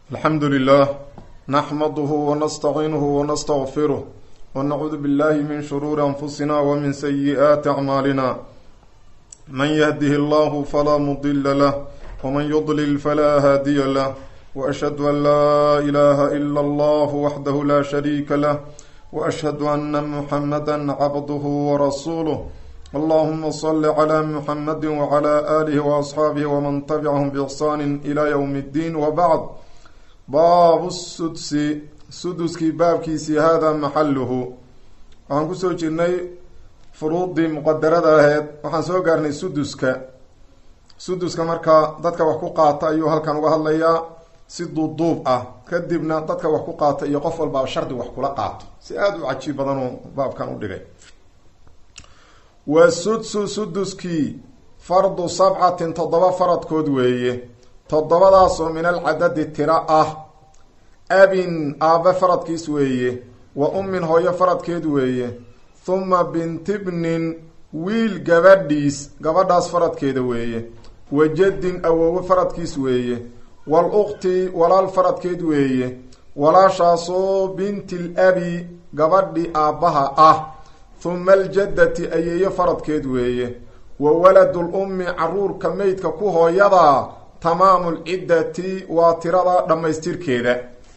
alxamdu lilah naxmaduhu wanastaciinuhu wanastaqfiruh wanacuudu billahi min shuruuri anfusina wmin sayi'aati acmaalina man yahdihi allahu falaa mudila lah wman yudlil falaa haadiya lah waashhadu an laa ilaha ila allah waxdahu la shariika lah waashhadu ana muxamada cabduhu warasuuluh allahuma sali cla muxamadi wcla alihi waasxaabihi wman tabicahum biixsaani ila ywm اddiin wabacd baabu sudsi suduskii baabkiisii hada maxaluhu waxaan kusoo jirnay furuudii muqadarada aheyd waxaan soo gaarnay suduska suduska markaa dadka wax ku qaata ayuu halkan uga hadlayaa si duubduub ah kadibna dadka wax ku qaata iyo qof walbaaba shardi wax kula qaato si aada u cajiib badan uu baabkan u dhigay wa sudsu suduskii fardu sabcatin toddoba faradkood weeye toddobadaasoo min alcadadi tira ah abin aabbe faradkiis weeye wa ummin hooyo faradkeed weeye huma bintibnin wiil gabadhiis gabadhaas faradkeeda weeye wa jaddin awoowe faradkiis weeye wal ukhti walaal faradkeed weeye walaashaasoo bintil abi gabadhi aabbaha ah huma aljaddati ayeeyo faradkeed weeye wa waladul ummi caruurka meydka ku hooyadaa tamaamu lciddati waa tirada dhammaystirkeeda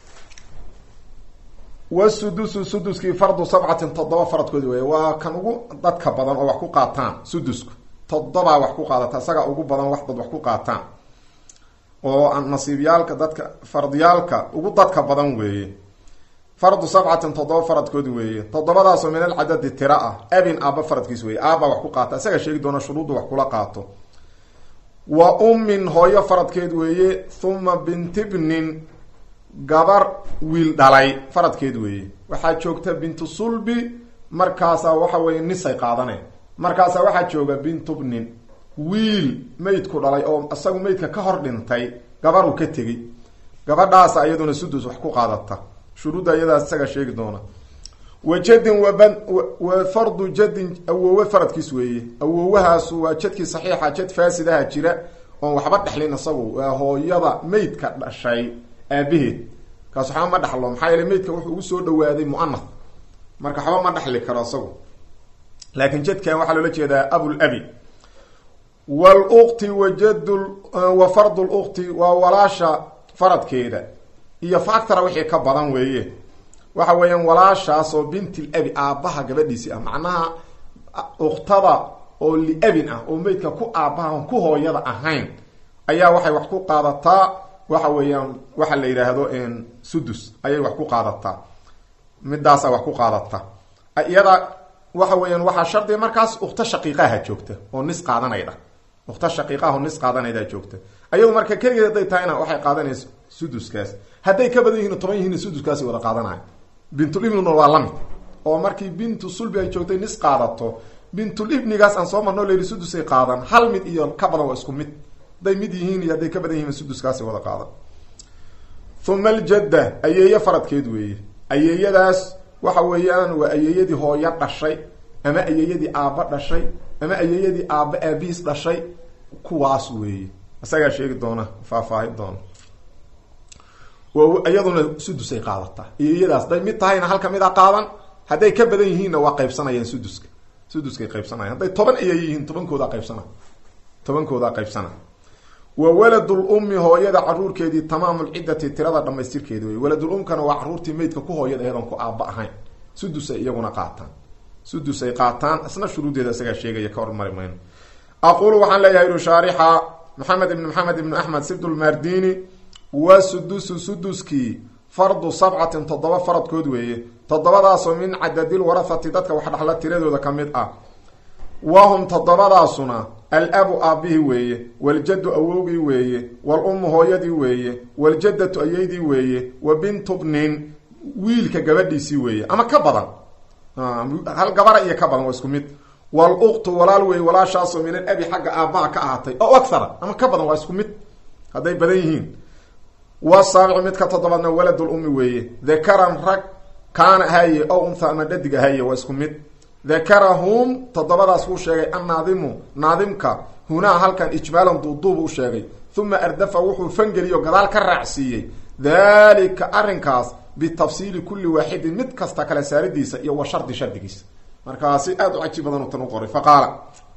wasudusu suduskii fardu sabcatin toddoba faradkood weeye waa kan ugu dadka badan oo wax ku qaataan sudusku toddobaa wax ku qaadata isagaa ugu badan wax dad wax ku qaataan oo nasiibyaalka dadka fardiyaalka ugu dadka badan weeye fardu sabcatin toddoba faradkood weeye toddobadaasoo min alcadadi tira ah abin aaba faradkiis weeye aabbaa wax ku qaata isaga sheegi doona shuruudda wax kula qaato wa ummin hooyo faradkeed weeye huma bintibnin gabar wiil dhalay faradkeed weeye waxaa joogta bintu sulbi markaasaa waxa weeye nisay qaadaneen markaasaa waxaa jooga bintubnin wiil meydku dhalay oo isagu meydka ka hor dhintay gabaruu ka tegey gabadhaasa iyaduna sudus wax ku qaadata shuruudda iyadaas isaga sheegi doona wa jadin waban wa fardu jadin awoowe faradkiis weeye awoowahaasu waa jadkii saxiixa jad faasidaha jira oon waxba dhexlin isagu waa hooyada meydka dhashay aabaheed kaas waxba ma dhexlo maxaa yeele meydka wuxuu ugu soo dhawaaday muanath marka waxba ma dhexli karo isagu laakiin jadkan waxaa loola jeedaa abul abi wlukti wa jad wa fardu lukti waa walaasha faradkeeda iyo factora wixii ka badan weeye waxa weeyaan walaashaasoo bintil abi aabbaha gabadhiisi ah macnaha uktada oo liabin ah oo meydka ku aabbaha on ku hooyada ahayn ayaa waxay wax ku qaadataa waxa weeyaan waxa la yidhaahdo sudus ayay wax ku qaadataa midaasaa wax ku qaadata iyada waxa weeyaan waxaa shardiga markaas ukta shaqiiqaha joogta oo nis qaadanayda ukta shaqiiqaha oo nis qaadanaydaa joogta ayadu marka keligeed hadday tahayna waxay qaadanaysa suduskaas hadday ka badan yihin toban yihiin suduskaasi wada qaadanayo bintulibnina waa lamid oo markii bintu sulbi ay joogtay nis qaadato bintulibnigaas aan soo marno layidhi sudusay qaadan hal mid iyo ka badan waa isku mid hadday mid yihiin iyo hadday ka badan yihiin suduskaasi wada qaadan uma aljadda ayeeyo faradkeed weeye ayeeyadaas waxa weeyaan waa ayeeyadii hooyo dhashay ama ayeeyadii aabba dhashay ama ayeeyadii aabba aabihiis dhashay kuwaas weeye isagaa sheegi doona faahfaahin doona iyaduna sudusay qaadataa ayeeyadaas hadday mid tahayna halka mid a qaadan hadday ka badan yihiinna waa qaybsanayaan suduska suduskay qaybsanayan hadday toban ayeey yihiin tobankoodaa qaybsana tobankoodaa qaybsana wa waladul ummi hooyada caruurkeedii tamaamulciddati tirada dhamaystirkeeda wey waladul umkana waa caruurtii meydka ku hooyada aheed oon ku aabba ahayn sudusay iyaguna qaataan sudusay qaataan isna shuruudeeda isagaa sheegaya ka hormari mayno aqulu waxaan leeyahay ru shaarixa maxamed ibn maxamed ibn axmed sibdulmardini wa sudusu suduskii fardu sabcatin toddoba faradkood weeye toddobadaasoo min cadadil warahati dadka wax dhaxla tiradooda ka mid ah wahum toddobadaasuna al-abu aabbihii weeye waljaddu awowgii weeye wal ummu hooyadii weeye waljaddatu ayeydii weeye wa bintubnin wiilka gabadhiisii weeye ama ka badan hal gabara iyo ka badan waa isku mid wal uktu walaal weeye walaashaasoo min al abi xagga aabbaha ka ahaatay oo akhara ama ka badan waa isku mid hadday badan yihiin wasaabicu midka toddobaadna waladul ummi weeye dakaran rag kaana haye ow untha ama dhadig haye waa isku mid dakarahum toddobadaas wuu sheegay annaadimu naadimka hunaa halkan ijmaalan duuduub u sheegay uma ardafa wuxuu fangeliyo gadaal ka raacsiiyey dalika arrinkaas bitafsiili kulli waaxidin mid kasta kala saaridiisa iyo wa shardi shardigiisa markaasi aada u caji badan u tan u qoray faqaala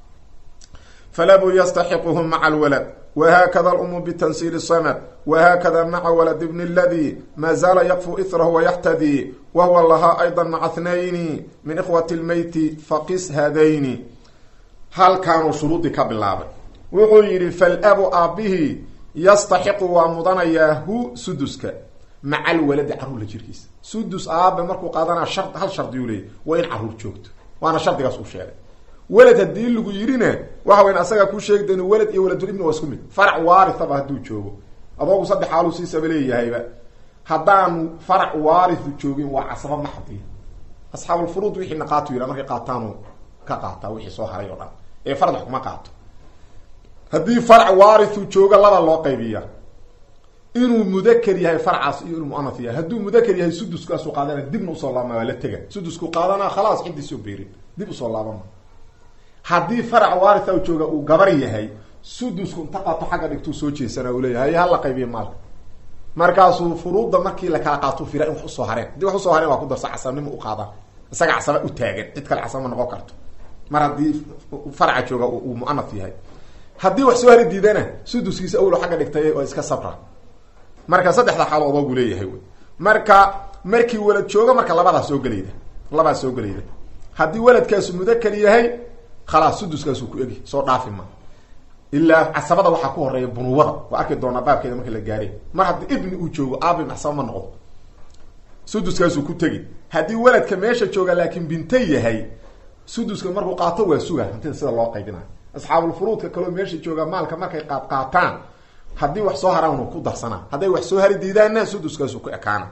falabuu yastaxiquhu maca alwalad whakada lumu btansiil samd whakada maca walad bn اladi ma zaala yakfu ithrahu wayaxtadii wahuwa lahaa ayضa maca thnayni min ikhwati lmeyti faqis hadayni halkaanuu shuruudii ka bilaabay wuxuu yihi falabu aabbihi yastaxiqu waa mudanayaa hu suduska maca alwaladi caruurla jirkiisa sudus aabe markuu qaadanaa shar hal shardiyuu leeyay waa in caruur joogto waana shardigaas uu sheegay welad haddii lagu yidhina waxa weyn asagaa kuu sheegi doon welad iyo waladulibni waa isku mid farac waarithaba hadduu joogo adoogu saddex xaaluu siisaba leeyahayba haddaanu farac waarithu joogin waa casaba maxdiya asxaabulfuruud wixii naqaatu yidha markay qaataanu ka qaataa wixii soo haray oo dhan ee farad wax kuma qaato haddii farac waarithu joogo laba loo qaybiya inuu mudaker yahay farcaas iyo inuu muanaf yahay hadduu mudaker yahay suduskaasu qaadana dibna usoo laabma waa la tega sudusku qaadana khalaas ciddiisoo beerin dib usoo laabama haddii farac waaritha jooga uu gabar yahay sudusku inta qaato xagga dhigtuu soo jeesana uu leeyahay hala qaybiya maalka markaasuu furuudda markii la kala qaato fira in wax usoo hareen haddii wax usoo hareen waa ku darsa casabnimo u qaada isaga casaba u taagan cid kale casaba ma noqon karto mar haddii faraca jooga uu muanaf yahay haddii wax soo hari diidana suduskiisa awlo xagga dhigtay oo iska sabra marka saddexda xaalo odoogu leeyahay wy marka markii walad jooga marka labadaa soo gelayda labaa soo gelayda haddii waladkaasu mudakar yahay khalaas suduskaasuu ku egi soo dhaafi ma ilaa casabada waxaa ku horeeya bunuwada waa arki doonaa baabkeeda markii la gaaray mar haddii ibni uu joogo aabi casaba ma noqdo suduskaasuu ku tegi haddii waladka meesha jooga laakiin binta yahay suduska markuu qaato waa suga hantida sida loo qaybinayo asxaabulfuruudka kaloo meesha jooga maalka markay qaad qaataan haddii wax soo haraan ku darsanaa hadday wax soo hari diidaanna suduskaasu ku ekaana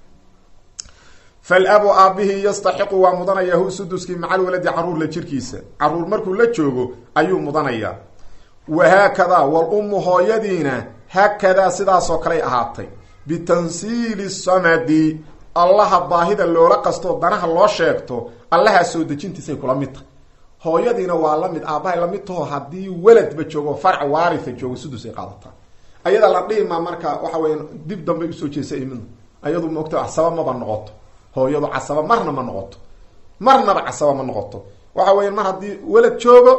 falabu aabihii yastaxiqu waa mudanayaa hu suduskii maca alwaladi caruurla jirkiisa caruur markuu la joogo ayuu mudanayaa wahaakadaa walummu hooyadiina haakadaa sidaasoo kaley ahaatay bitansiili samadi allaha baahida loola qastoo danaha loo sheegto allahaa soo dejintiisay kula mid tahay hooyadiina waa la mid aabbahay la mid taho haddii weladba joogo farc waaritha joogo sudus ay qaadataa ayada la dhihimaa marka waxa weya dib dambay usoo jeesa imid ayadu maogta casaba maba noqoto hooyadu casaba marna ma noqoto marnaba casaba ma noqoto waxa weya mar haddii welad joogo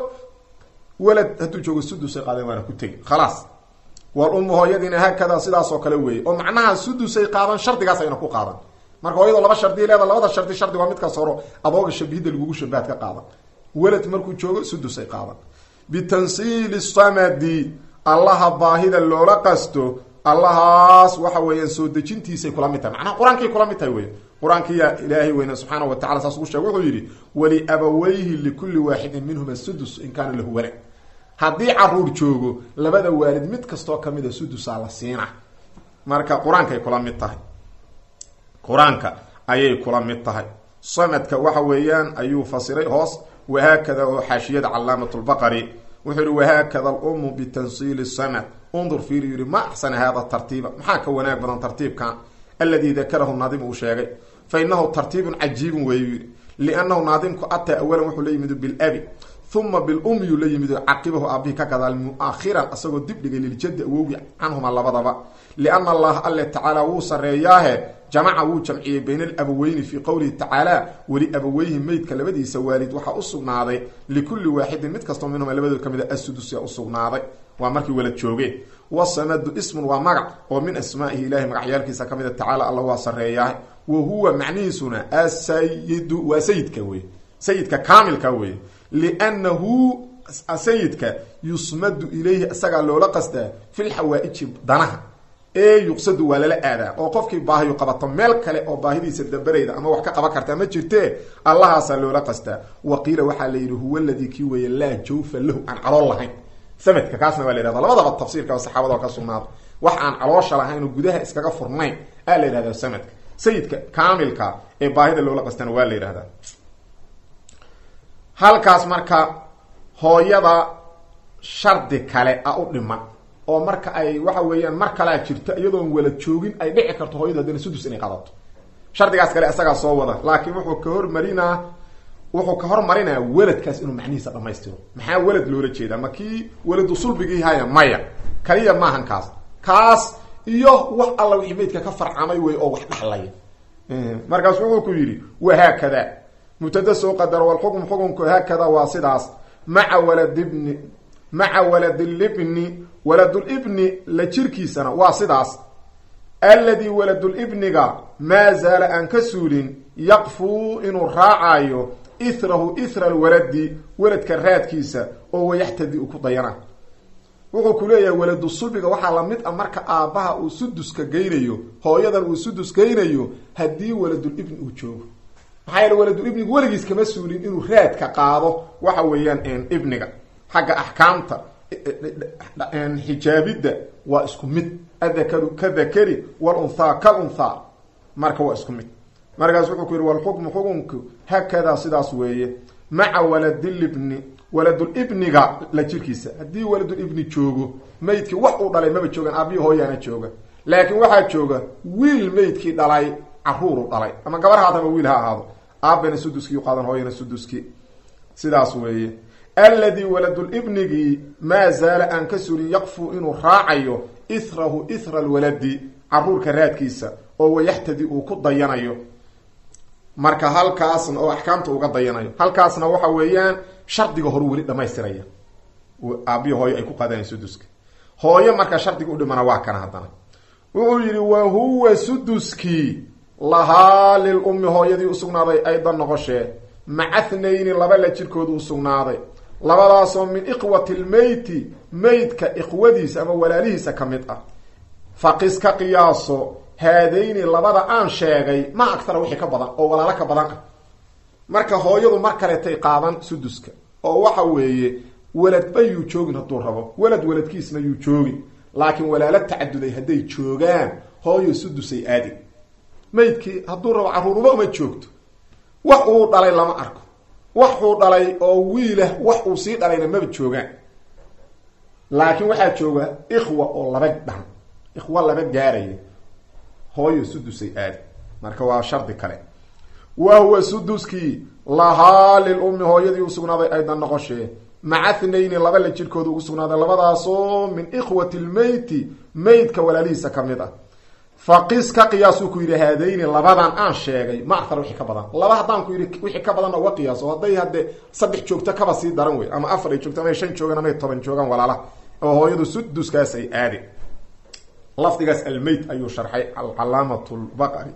welad hadduu joogo sudusay qaadeen waana ku tegi khalaas wal ummu hooyadiina haakadaa sidaasoo kale weeye oo macnaha sudusay qaadan shardigaas ayna ku qaadan marka hooyadoo laba shardi leeda labada shardi shardi waa midkaas horo adooga shabihidda lagugu shabaad ka qaadan welad markuu joogo sudusay qaadan bitansiili samadi allaha baahida loola qasto allahaas waxa weeyaan soo dejintiisay kula mid tahay macnaha qur-aankay kula mid tahay wey qur-aankiya ilaahay weyne subxaana wa tacala saas ugu sheeg wuxuu yidhi waliabawayhi likulli waaxidin minhuma sudus in kaana lahu walad haddii caruur joogo labada waalid mid kastoo kamida sudusaa la siina marka qur-aankay kula mid tahay qur-aanka ayay kula mid tahay sanadka waxa weeyaan ayuu fasiray hoos wahaakada oo xaashiyada calaamat lbaqari wuxuu yihi wahaakada alumu bitansiili sanad undur fiiri yihi ma axsana hada tartiiba maxaa ka wanaag badan tartiibkan aladi dakarahu naadim uu sheegay fa inahu tartiibun cajiibun weeyu yihi liannahu naadimku ataa awalan wuxuu la yimidu bilabi uma bilum yuu la yimido caqibahu aabihi ka gadaal mu-akhiran asagoo dib dhigay liljadi awowgi canhuma labadaba liana allaha alle tacaala wuu sareeyaahe jamaca wuu jamciyey bayna alabaweyni fii qowlihi tacaala weli abaweyhi meydka labadiisa waalid waxaa usugnaaday likulli waaxidin mid kastoo minhuma labadood ka mid a asudusya usugnaaday waa markii walad joogeen wasamadu ismun waa magac oo min asmaa'ihi ilahay magacyaalkiisa ka mid a tacaala alla waa sareeyaahe wa huwa macnihiisuna asayidu waa sayidka wey sayidka kaamilka wey liannahu sayidka yusmadu ilayhi isagaa loola qasdaa fi lxawaa-iji danaha ee yuqsadu waa lala aadaa oo qofkii baahiyu qabato meel kale oo baahidiisa dabarayda ama wax ka qaban kartaa ma jirtee allahaasaa loola qastaa wa qiila waxaa la yidhi huwa ladii kii weeye laa jawfa lahu aan calool lahayn samadka kaasna waa la yhahda labadaba tafsiirka saxaabada ka sugnaado wax aan caloosha lahayn oo gudaha iskaga furnayn aa la yidhahda samadka sayidka kaamilka ee baahida loola qastana waa la yidhahdaa halkaas marka hooyada shardi kale a u dhiman oo marka ay waxa weeyaan mar kalea jirto iyadoon wala joogin ay dhici karto hooyadu haddana sudus inay qadato shardigaas kale isagaa soo wada laakiin wuxuu ka hormarinaa wuxuu ka hormarinaa weladkaas inuu macnihiisa dhamaystiro maxaa welad loola jeedaa ma kii weladu sulbigii haya maya kaliya maahan kaas kaas iyo wax alla wixii maydka ka farcamay wey oo wax dhaxlaya markaas wuxuu ku yidhi wahaakada mubtada soo qadaro walxukm xukunku haakada waa sidaas maca waladibni maca waladilibni waladulibni la jirkiisana waa sidaas alladii waladulibniga maa zaala aan ka suulin yaqfuu inuu raacayo ithrahu ithra alwaladi waladka raadkiisa oo wayaxtadi u ku dayana wuxuu ku leeyahay waladu sulbiga waxaa lamid ah marka aabbaha uu suduska geynayo hooyadan uu sudus geynayo haddii waladulibni uu joogo maxaa yeele waladulibnigu weligiis kama suulin inuu raadka qaado waxa weeyaan ibniga xagga axkaamta xijaabidda waa isku mid adakaru ka dakari walunthaa kalunthaa marka waa isku mid markaas wuxuu ku yihi walxukmu xukunku hakadaa sidaas weeye maca waladilibni waladulibniga la jirkiisa haddii waladulibni joogo maydkii wax uu dhalay maba joogan aabbihi hooyaana jooga laakiin waxaa jooga wiil maydkii dhalay caruuru dhalay ama gabar haat ama wiil ha ahaado aabbana suduskii qaadan hooyana suduskii sidaas weeye alladii waladulibnigii maa zaala aan ka sulin yaqfu inuu raacayo ithrahu ithra alwaladi caruurka raadkiisa oo wayaxtadi uu ku dayanayo marka halkaasna oo axkaamta uga dayanayo halkaasna waxa weeyaan shardiga horu weli dhamaystiraya aabihi hooyo ay ku qaadanayan suduska hooyo marka shardiga u dhimana waa kana haddana wuxuu yidhi wa huwa suduskii lahaa lil ummi hooyadii usugnaaday aydan noqoshee maca thnayni laba la jirkooda usugnaaday labadaasoo min iqwati lmeyti meydka iqwadiisa ama walaalihiisa ka mid ah faqis ka qiyaaso haadayni labada aan sheegay ma agtara wixii ka badan oo walaalo ka badan ah marka hooyadu mar kaleetay qaadan suduska oo waxa weeye waladba yuu joogin hadduu rabo walad waladkiisna yuu joogin laakiin walaalo tacaduday hadday joogaan hooyo sudusay aadi maydkii hadduu rabo carruuruba uma joogto wax uu dhalay lama arko waxuu dhalay oo wiilah wax uu sii dhalayna maba joogaan laakiin waxaa jooga ikhwa oo laba dhan ikhwa laba gaaraya hooyo sudusay aadi marka waa shardi kale wa huwa suduskii lahaa lil ummi hooyadii usugnaaday aydan noqoshee maca thnayni laba la jirkooda ugu sugnaaday labadaasoo min ikhwati lmeyti meydka walaalihiisa ka mid ah faqis ka qiyaasuu ku yidhi haadayni labadan aan sheegay ma athar wixii ka badan laba haddaan ku yidhi wixii ka badanna uga qiyaaso hadday haddee saddex joogto kaba sii daran wey ama afar ay joogto ama shan joogaan ama toban joogaan walaalaha oo hooyadu suduskaas ay aadi lafdigaas almeyt ayuu sharxay alcalaamat lbaqari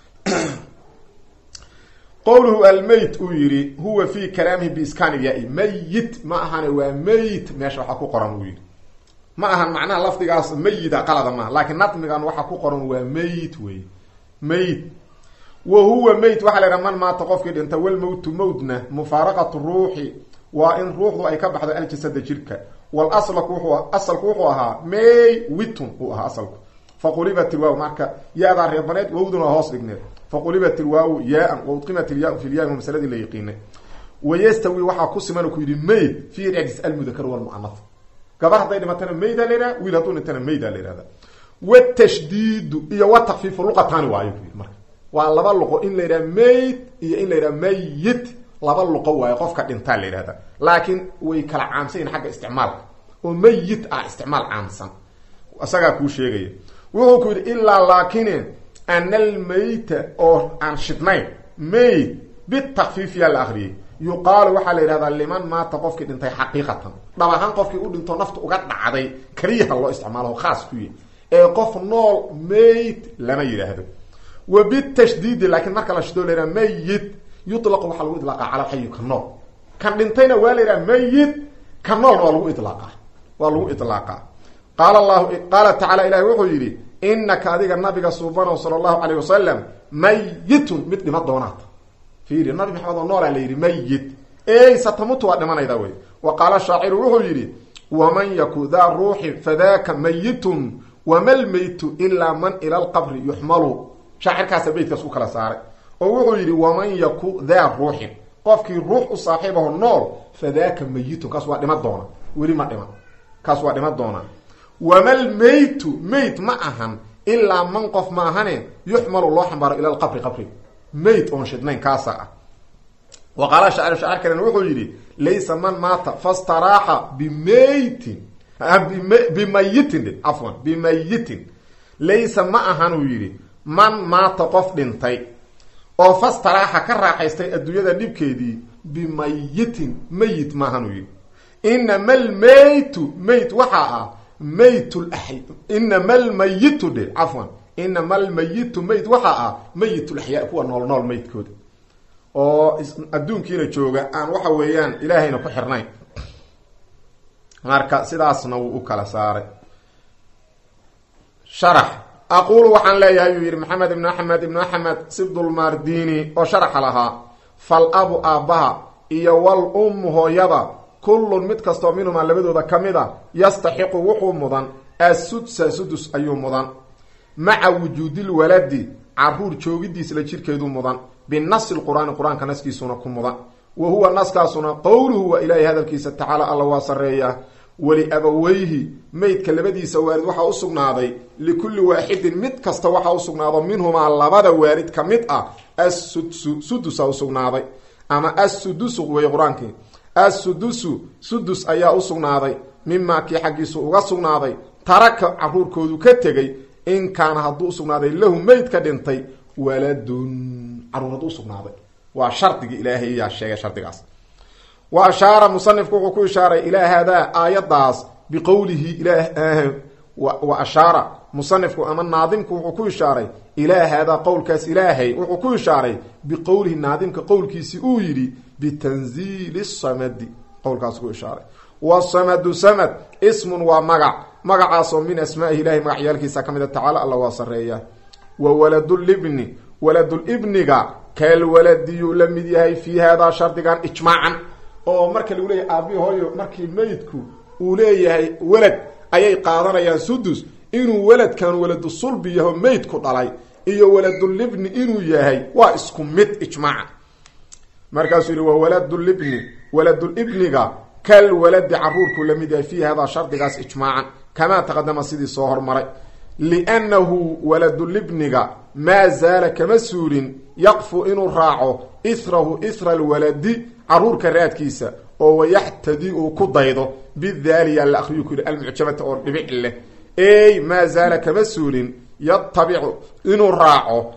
qowluhu almeyt uu yidhi huwa fi kalaamihi biiskaan ilyaa-i mayit ma ahane waa meyt meesha waxaa ku qoran uu yidhi ma ahan macnaha lafdigaas meyida qalada maaha laakiin nadmigan waxaa ku qoran waa meyt wey meyt wa huwa meyt waxaa la yidhaha man maata qofkii dhinta walmowtu mowtna mufaaraqatu ruuxi waa in ruuxdu ay ka baxdo aljasada jirka walaslaku wuxuu asalku wuxuu ahaa may witun uu ahaa asalku faqulibat ilwaaw marka ya-daa reebaneed wowduna hoos dhigneed faqulibat ilwaawu yaa-an waudqimat ilyaa fi lyaa masaladii la yiqiinay wayastawi waxaa ku siman ku yidhi mayd fi icdis almudakar walmucanaf gabar hadday dhimatana maydaa la yihahda wiil hadduu dhintana maydaa la yihahda watashdiidu iyo watakfiifu luqataani waayo ku yidhi marka waa laba luqo in la yidhaha mayd iyo in la yidhaha mayit laba luqo waayo qofka dhintaa la yidhahda laakiin way kala caamsan yihin xagga isticmaalka oo mayit ah isticmaal caamsan isagaa kuu sheegaya wuxuu ku yidhi ilaa laakine ana almayta oo aan shidnayn mayd bitakfiif yaa la akriyay yuqaalu waxaa la yidhahdaa liman maata qofkii dhintay xaqiiqatan dhab ahaan qofkii u dhinto nafta uga dhacday keliyaha loo isticmaalo khaas ku yahy ee qof nool mayd lama yidhaahdo wa bitashdiidi laakiin marka la shido la yidhaha mayit yutlaqu waxaa lagu idlaaqa cala alxayi ka nool kan dhintayna waa la yidhaha mayit ka noolna waa lagu idlaaqa waa lagu idlaaqa qaala allahu qaala tacala ilahi wuxuu yidhi inaka adiga nabiga suubanow sala allahu calayh wasalam mayitun mid dhima doonaata fiiri nabi maxamed oo noolaa la yidhi mayit ey satamutu waa dhimanayda wey wa qaala shaaciru wuxuu yidhi waman yaku daa ruuxi fadaaka mayitun wama lmeytu ilaa man ila lqabri yuxmalu shaacirkaasa beytkaas u kala saaray oo wuxuu yidhi waman yaku daa ruuxin qofkii ruux u saaxiibaho nool fadaaka mayitun kaas waa dhima doona weli ma dhiman kaas waa dhima doona wama lmeytu meyt ma ahan ilaa man qof ma ahane yuxmalu loo xambaaro ila lqabri qabri mayd oon shidnayn kaasa ah wa qaala shaacir shaacir kalena wuxuu yidhi laysa man maata fastaraaxa bimeytin bimayitin cafwan bimayitin laysa ma ahan uu yidhi man maata qof dhintay oo fastaraaxa ka raaxaystay adduunyada dhibkeedii bimayitin meyit maahan uu yidhi inama almeytu meyt waxaa ah meyt laxy inama almayitu dhe cafwan inama almayitu meyt waxaa ah meyit laxyaa kuwa nool nool meydkooda oo adduunkiina jooga aan waxa weeyaan ilaahayna ku xirnayn marka sidaasna wuu u kala saaray sharax aqulu waxaan leeyahay yuu yidhi maxamed ibnu axmed ibnu axmed sibdulmardini oo sharaxa lahaa fal abu aabbaha iyo wal ummu hooyada kullun mid kastoo minhumaa labadooda ka mid a yastaxiqu wuxuu mudan assudsa sudus ayuu mudan maca wujuudil waladi caruur joogidiisla jirkeedu mudan binasi lqur-aani qur-aanka naskiisuna ku mudan wa huwa naskaasuna qowluhu waa ilaahay hadalkiisa tacaala alla waa sareeyaa waliabaweyhi meydka labadiisa waalid waxaa usugnaaday likulli waaxidin mid kasta waxaa usugnaado minhumaa labada waalid ka mid ah assudsu sudusa usugnaaday ama assudusu wey qur-aankii assudusu sudus ayaa usugnaaday mimaa kii xaggiisu uga sugnaaday taraka caruurkoodu ka tegay in kaana hadduu usugnaaday lahu meyd ka dhintay waladun caruur hadduu usugnaaday waa shardigii ilaahay yaa sheegay shardigaas wa ashaara musanifku wuxuu ku ishaaray ilaa haadaa aayadaas biqowlihi ilaah wa ashaara musanifku ama naadimku wuxuu ku ishaaray ilaa haadaa qowlkaas ilaahay wuxuu ku ishaaray biqowlihi naadimka qowlkiisi uu yidhi bitanziili samadi qowlkaas ku ishaaray wasamadu samad ismun waa magac magacaasoo min asmaa'ihi ilahay magacyaalkiisa ka mida tacaala alla waa sareeya wa waladulibni waladulibniga kalwaladiyuu la mid yahay fii haadaa shardigan ijmaacan oo marka lagu leeyahay aabii hooyo markii meydku uu leeyahay welad ayay qaadanayaan sudus inuu weladkan waladu sulbi yaho meydku dhalay iyo waladulibni inuu yahay waa isku mid ijmaaca markaasuu yihi wa waladulibni waladulibniga kal waladi caruurkuu la mid yahay fii haadaa shardigaas ijmaacan kamaa taqadama sidii soo hormaray liannahu waladulibniga maa zaala kama suulin yaqfu inuu raaco ithrahu ithra alwaladi caruurka raadkiisa oo wayaxtadi uu ku daydo bidaaliya la akriyu ku yihi almucjamata oo dhibic leh ey maa zaala kama suulin yatabicu inuu raaco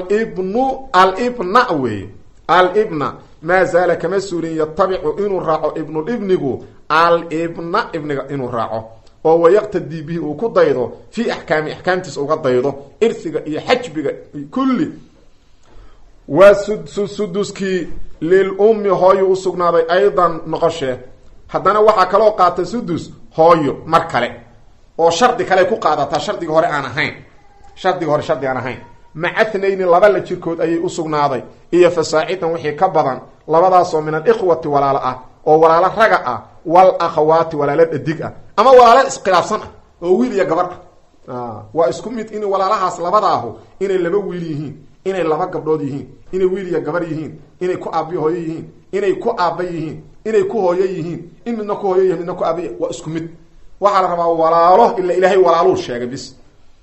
alibnu alibna wey alibna maa zaala kama suulin yatabicu inuu raaco ibnulibnigu alibna ibniga inuu raaco oo wayaqtadii bihi uu ku daydo fii axkaami axkaamtiisa uga daydo irhiga iyo xajbiga kulli waa suduskii lilummi hooyo usugnaaday aydan noqoshee haddana waxaa kaloo qaata sudus hooyo mar kale oo shardi kale ku qaadataa shardiga hore aan ahayn shardiga hore shardi aan ahayn macanayni laba la jirkood ayay usugnaaday iyo fasaacidan wixii ka badan labadaasoo min alikhwati walaalo ah oo walaalo raga ah wal akhawaati walaalo dhadig ah ama walaalo iskhilaafsan ah oo wiil iyo gabar ah waa isku mid in walaalahaas labadaahu inay laba wiil yihiin inay laba gabdhood yihiin inay wiil iyo gabar yihiin inay ku aabi hooyo yihiin inay ku aaba yihiin inay ku hooyo yihiin in midna ku hooyo yihin midna ku aaba waa isku mid waxaa la rabaa walaalo ila ilaahay walaaluu sheegay bis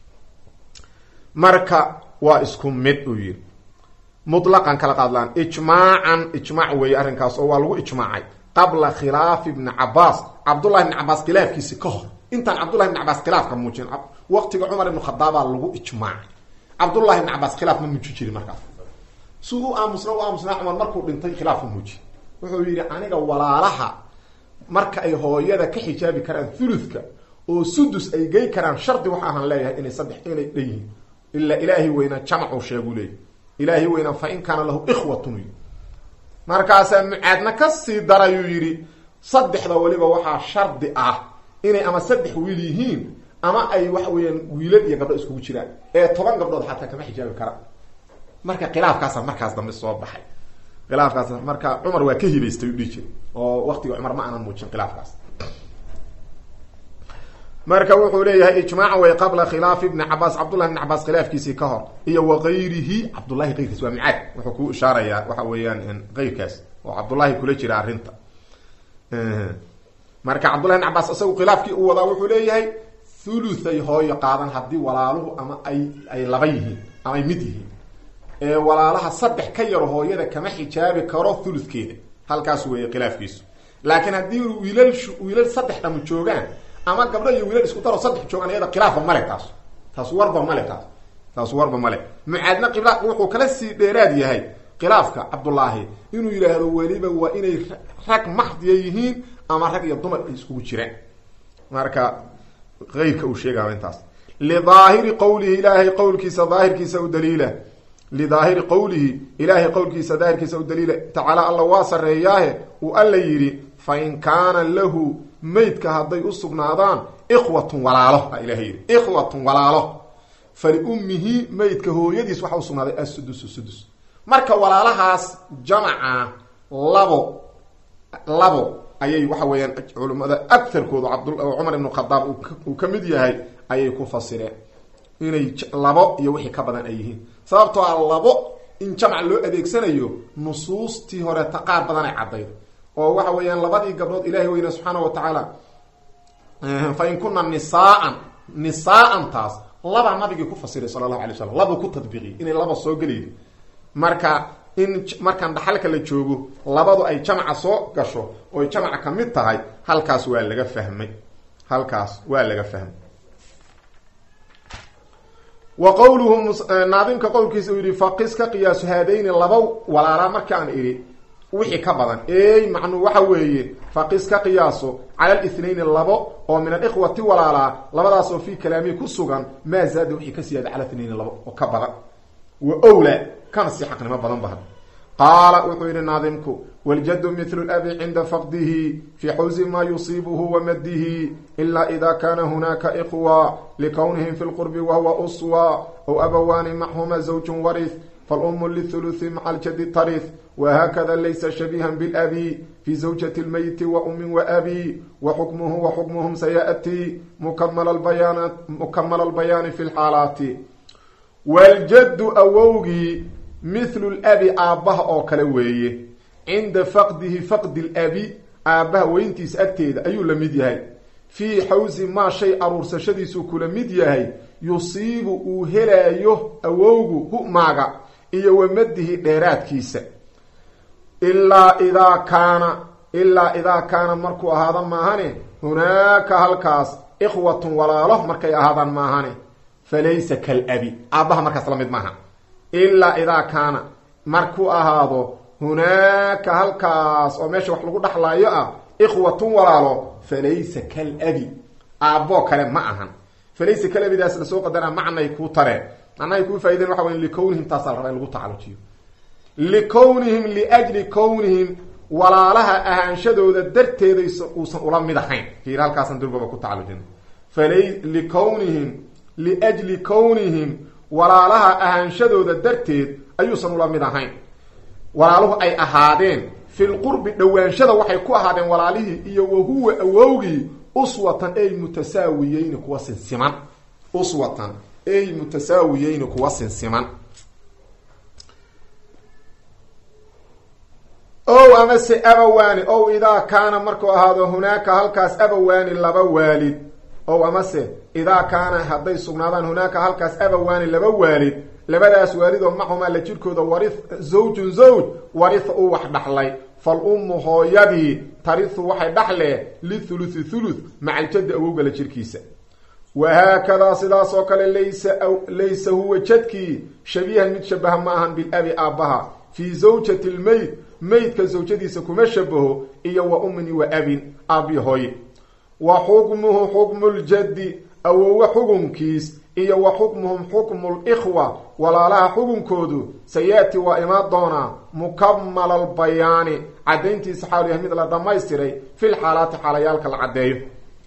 marka waa isku mid uu yihi mutlaqan kala qaadlaan ijmaacan ijmaac weeye arrinkaas oo waa lagu ijmaacay qabla khilaafi ibni cabaas cabdullahi ibni cabaas khilaafkiisi ka hor intaan cabdullahi ibni cabaas khilaafka muujin waqtiga cumar ibnu khadaabaa lagu ijmaacay cabdullahi ibni cabaas khilaaf ma muuji jirin markaas si u aamusna u aamusnaa cumar markuu dhintay khilaaf ma muuji wuxuu yidhi aniga walaalaha marka ay hooyada ka xijaabi karaan thuluthka oo sudus ay gey karaan shardi waxa ahaan leeyahay inay saddex inay dhan yihiin ilaa ilaahay weynaa jamacuu sheegu leeyahy ilaahay weynaa fa in kaana lahu ikhwatun markaasaa mucaadna kasii darayuu yidhi saddexda weliba waxaa shardi ah inay ama saddex wiil yihiin ama ay waxa weeyaan wiilal iyo gabdho iskugu jiraan ee toban gabdhood xataa kama xijaabi karaan marka khilaafkaasa markaas dambe soo baxay khilaafkaas marka cumar waa ka hibaystay u dhihi jiri oo waktiga cumar ma aanan muujin khilaafkaas marka wuxuu leeyahay ijmaaca way qabla khilaafi ibni cabaas cabdullahi ibni cabaas khilaafkiisii ka hor iyo wagayrihi cabdullahi keyrkiis waa micaad wuxuu ku ishaarayaa waxa weeyaan keyrkaas oo cabdullahi kula jira arrinta marka cabdullahi ibn cabaas isagu khilaafkii u wadaa wuxuu leeyahay thuluthay hooyo qaadan haddii walaaluhu ama ay ay laba yihiin ama ay mid yihiin ee walaalaha saddex ka yaro hooyada kama xijaabi karo thuluthkeeda halkaas weeye khilaafkiisu laakiin haddii wiilal wiilal saddex dhamu joogaan ama gabdho iyo wiilal isku daro saddex joogaan iyada khilaafa male taas taas warba male taas taas warba male mucaadna qibla wuxuu kala sii dheeraad yahay khilaafka cabdullaahi inuu yidhaahdo weliba waa inay rag maxdiya yihiin ama rag iyo dumar ay iskugu jiraan marka eyrka uu sheegaya intaas lidaahiri qowlihi ilaahay qowlkiisa daahirkiisa u daliila lidaahiri qowlihi ilaahay qowlkiisa daahirkiisa u daliila tacaala alla waa sareeyaahe uu alla yidhi fa in kaana lahu meydka hadday u sugnaadaan ikhwatun walaalo a ilahay yidhi ikhwatun walaalo faliummihi meydka hooyadiis waxaa usugnaaday assudusu sudus marka walaalahaas jamaca labo labo ayay waxa weeyaan culimmada agarkoodu cabd cumar ibnu khadaab uu ka mid yahay ayay ku fasireen inay labo iyo wixii ka badan ay yihiin sababtoo ah labo in jamc loo adeegsanayo nusuustii horeeta qaar badan ay caddayd oo waxa weeyaan labadii gabdhood ilahi weyne subxaana wa tacaala fa in kuna nisaaan nisaaan taas labaa nabigii ku fasiray sala allahu alay slam labuu ku tadbiiqiyay inay laba soo gelaydo marka in markaan dhaxalka la joogo labadu ay jamca soo gasho oy jamca ka mid tahay halkaas waa laga fahmay halkaas waa laga fahmay wa qowluhu naadimka qowlkiisa uu yihi faqis ka qiyaasu haadayni laba walaalaa markaan idhi wixii ka badan ey macnuu waxa weeye faqis ka qiyaaso cala lithnayni labo oo min alikhwati walaalaa labadaas oo fii kalaamihi ku sugan maa zaada wixii ka siyaada cala ithnayni labo oo ka badan wa owla kana sii xaqnimo badan bahan qaala wuxuu yihi naadimku waljadu mithlu labi cinda faqdihi fii xawsi maa yusiibuhu wa maddihi ila ida kana hunaka ikhwa likownihim fi lqurbi wahuwa uswa ow abawaani maxhuma zawjun warith falumu lithuluthi maca aljadi tarith whakada laysa shabiiha bilabi fi zawjati lmeyti wa umin waabi waxukmuhu waxukmuhum sayaأtii mukamala albayaani fi lxaalaati waljaddu awowgii mithlu labi aabbaha oo kale weeye cinda faqdihi faqdi labi aabbaha weyntiisa agteeda ayuu la mid yahay fii xawsi maa shay aruursashadiisuu kula mid yahay yusiibu uu helaayo awowgu humaaga iyo wamadihi dheeraadkiisa ilaa idaa kaana ilaa idaa kaana markuu ahaada maahane hunaaka halkaas ikhwatun walaalo markay ahaadaan maahane falaysa kalabi aabbaha markaas la mid maaha ilaa idaa kaana markuu ahaado hunaaka halkaas oo meesha wax lagu dhaxlaayo ah ikhwatun walaalo falaysa kalabi aabboo kale ma ahan falaysa kalabidaas lasoo qadara macnay kuu tareen macnahay kuu faa'ideen waxa wey likownihim taasaa la rabaa in lagu tacalujiyo likownihim liajli kownihim walaalaha ahaanshadooda darteeda uusan ula mid ahayn fiir halkaasan durbaba ku tacalujina falay likownihim liajli kownihim walaalaha ahaanshadooda darteed ayuusan ula mid ahayn walaaluhu ay ahaadeen filqurbi dhowaanshada waxay ku ahaadeen walaalihii iyo wahuwa awowgii uswatan ay mutasaawiyeyni kuwa sinsiman uswatan ay mutasaawiyeyni kuwa sinsiman ow amase abawaani ow idaa kaana markuu ahaado hunaaka halkaas abawaani laba waalid ow amase idaa kaana hadday sugnaadaan hunaaka halkaas abawaani laba waalid labadaas waalid oo maxumaa la jirkooda wari zawjun zawj waritha uu wax dhaxlay fal ummu hooyadii tarihu waxay dhaxlee lithuluthi thuluth maca aljaddi awowga la jirkiisa wahaakadaa sidaas oo kale laysa laysa huwa jadkii shabiihan mid shabaha ma ahan bilabi aabbaha fii zawjati lmeyd meydka zawjadiisa kuma shabaho iyo wa ummin wa abin aabi hooye wa xukmuhu xukmu ljaddi awowe xukunkiis iyo wa xukmuhum xukmu likhwa walaalaha xukunkoodu sayaati waa imaan doonaa mukamala albayaani caddayntiisa xaalu yahay mid la dhammaystiray fil xaalaati xaalayaalka la caddeeyo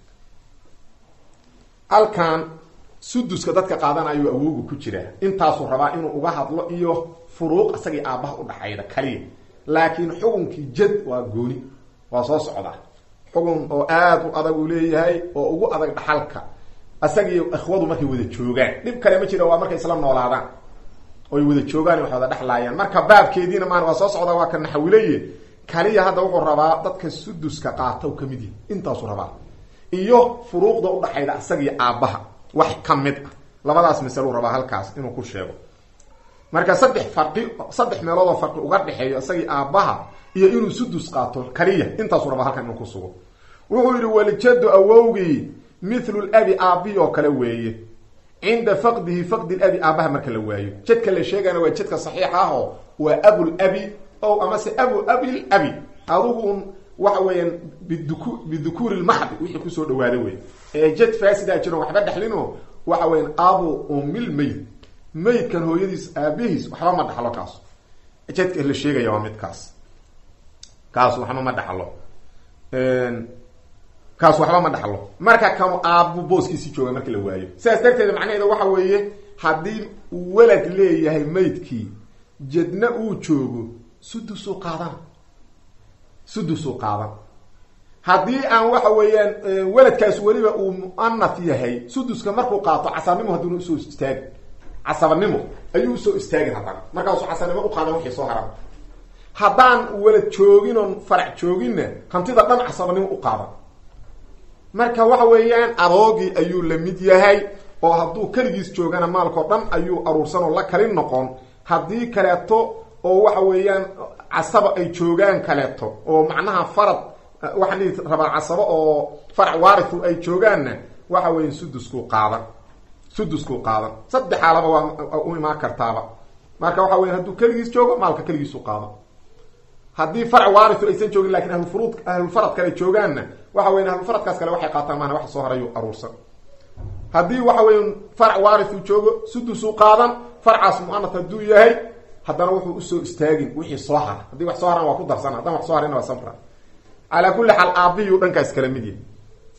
halkan suduska dadka qaadanayo awowgu ku jiraa intaasuu rabaa inuu uga hadlo iyo furuuq isagii aabbaha udhaxayda kaliya laakiin xukunkii jad waa gooni waa soo socda xukun oo aada u adag uu leeyahay oo ugu adag dhaxalka isagii ikhwadu markay wada joogaan dhib kale ma jira waa markay isla noolaadaan oy wada joogaan wax wada dhexlaayaan marka baabkeediina maan waa soo socda waa ka naxawileye kaliya hadda wuxuu rabaa dadka suduska qaata u kamid yahi intaasuu rabaa iyo furuuqda udhaxayda isagii aabbaha wax ka mid ah labadaas masaluu rabaa halkaas inuu ku sheego marka saddex farqi saddex meeloodoo farqi uga dhexeeyo isagii aabbaha iyo inuu sudus qaato kaliya intaasuu rabaa halkan inuu ku sugo wuxuu yidhi waljaddu awowgii mithlu labi aabbihi oo kale weeye cinda faqdihi faqdi labi aabaha marka la waayo jadka la sheegana waa jadka saxiixa ah oo waa abulabi o amase abu abil abi adugu un waxa weeyaan biduku bidukuuri lmaxdi wixii kusoo dhawaada wey ee jad faasidaa jiro waxba dhexlinoo waxa weyan abu umil meyd meydkan hooyadiis aabihiis waxba ma dhaxlo kaas jadka la sheegaya waa midkaas kaas waxba ma dhaxlo kaas waxba ma dhaxlo marka kanu aabbu booskiisi jooga marka la waayo sidaas darteed macnaheeda waxa weeye haddii uu walad leeyahay meydkii jadna uu joogo sudusuu qaadan sudusuu qaadan haddii aan waxa weeyaan weladkaas weliba uu muanaf yahay suduska markuu qaato casabnimo hadduna usoo istaagin casabanimo ayuu usoo istaagin haddana markaasuu casabnimo u qaadan wixii soo haran haddaan welad joogin oon farac jooginna hantida dhan casabanimo u qaadan marka waxa weeyaan adoogii ayuu la mid yahay oo hadduu keligiis joogana maalkao dhan ayuu aruursan oo la kali noqon haddii kaleeto oo waxa weeyaan casaba ay joogaan kaleeto oo macnaha farad waxaan dhihi rabaa casabo oo farac waarithu ay joogaanna waxa weya suduskuu qaadan suduskuu qaadan saddex xaalaba waa u imaan kartaaba marka waxa weya hadduu keligiis joogo maalka keligiisu qaadan haddii farac waarithu aysan joogin lakin ahlufurud ahlulfarad kale joogaanna waxa weya ahlufaradkaas kale waxay qaataan maana wax soo harayu aruursan haddii waxa weya farac waarithu joogo sudusuu qaadan farcaas muanaf hadduu yahay haddana wuxuu usoo istaagin wixii soo hara haddii wax soo haran waa ku darsan haddaan wax soo harina waa samra calaa kulli xaal aabbiyu dhankaas kala mid yahay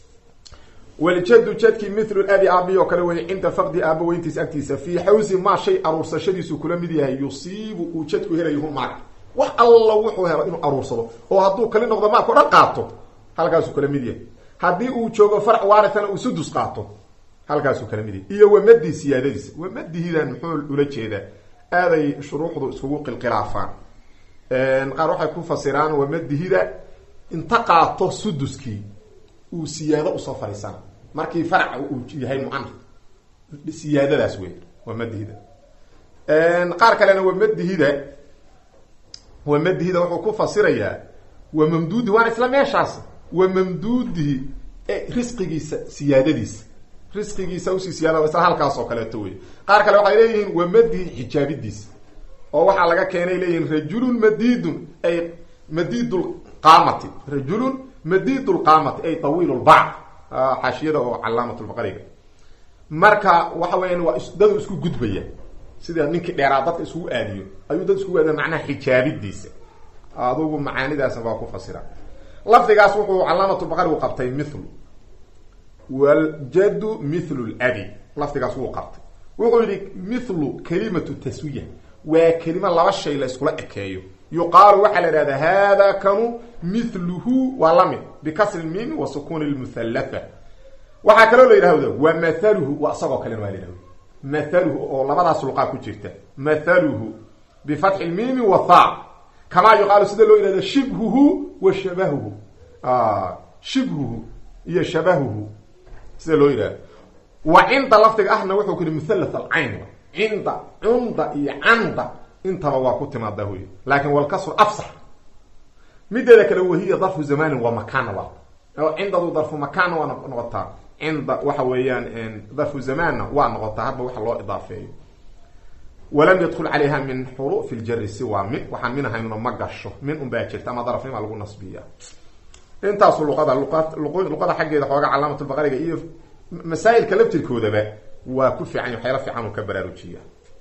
waljadu jadkii mithlu abi aabiy oo kale weeye cinda faqdi aaba weyntiisa agtiisa fii xawsi maa shay aruursashadiisu kula mid yahay yusiibu uu jadku helayo hu maal wax alla wuxuu helo inuu aruursado oo hadduu kali noqdo maalkao dhan qaato halkaasuu kala mid yahay haddii uu joogo farc waarithana uu sudus qaato halkaasuu kala mid yahay iyo wamadii siyaadadiisa wamadihidan muxuu ula jeedaa aaday shuruuxdu iskugu qilqilaafaan qaar waxay ku fasiraan wamadihida inta qaato suduskii uu siyaado usoo fariisana markii faraca uu yahay muana siyaadadaas wey wamadihida qaar kalena wamadihida wamadihida wuxuu ku fasirayaa wa mamduudi waana isla meeshaas wa mamduudihi risqigiisa siyaadadiisa risqigiisa usii siyaada isla halkaas oo kaleeto wey qaar kale waxay leeyihiin wamadihi xijaabidiisa oo waxaa laga keenay leeyihiin rajulun madidun ay madid qaamati rajulun madid lqaamati ay tawiil lbacd xaashiyada oo calaamat lbaqariga marka waxa weeyaan waa dadu isku gudbaya sida ninkii dheeraa dadka iskugu aadiyo ayuu dad iskugu aadiya macnaha xijaabidiisa adugu macaanidaasna waa ku fasira lafdigaas wuxuu calaamatulbaqarigu qabtay mithlu waljadu mithlu labi lafdigaas wuu qabtay wuxuu yihi mithlu kalimatu taswiya waa kelimo laba shay la iskula ekeeyo yuqaalu waxaa la ihahdaa hada kanu mithluhu waa lamid bikasri lmimi wa sukuni lmuhallatha waxaa kaloo la yidhahda wa mathaluhu waa isagoo kalena waa la yidhahda mathaluhu oo labadaas luqaa ku jirta mathaluhu bifatxi lmimi wa tha kamaa yuqaalu sida loo yihahdo shibhuhu wa shabahuhu shibhuhu iyo shabahuhu sida loo yidhahdo wa cinda lafdiga ahna wuxuu ku yihi muhallath alcayn cinda cunda iyo canda intaba waa ku timaadaa huy laakin walkasru afsax mideeda kale wahiya darfu zamanin waa makaana waa oo cindadu darfu makaanna waa noqotaa cinda waxa weeyaan darfu zamaanna waa noqotaa hadba waxa loo idaafeeyo walam yadkul calayha min xurufi ljari siwa min waxaan min ahaynuna ma gasho min un baa jirta ama darafnima lagu nasbiya intaasu luqada luqada xaggeeda xooga calaamatulbaqariga iyo masaa'ilka laftirkoodaba waa ku fiican waxyaala fiican uu ka baraarujiya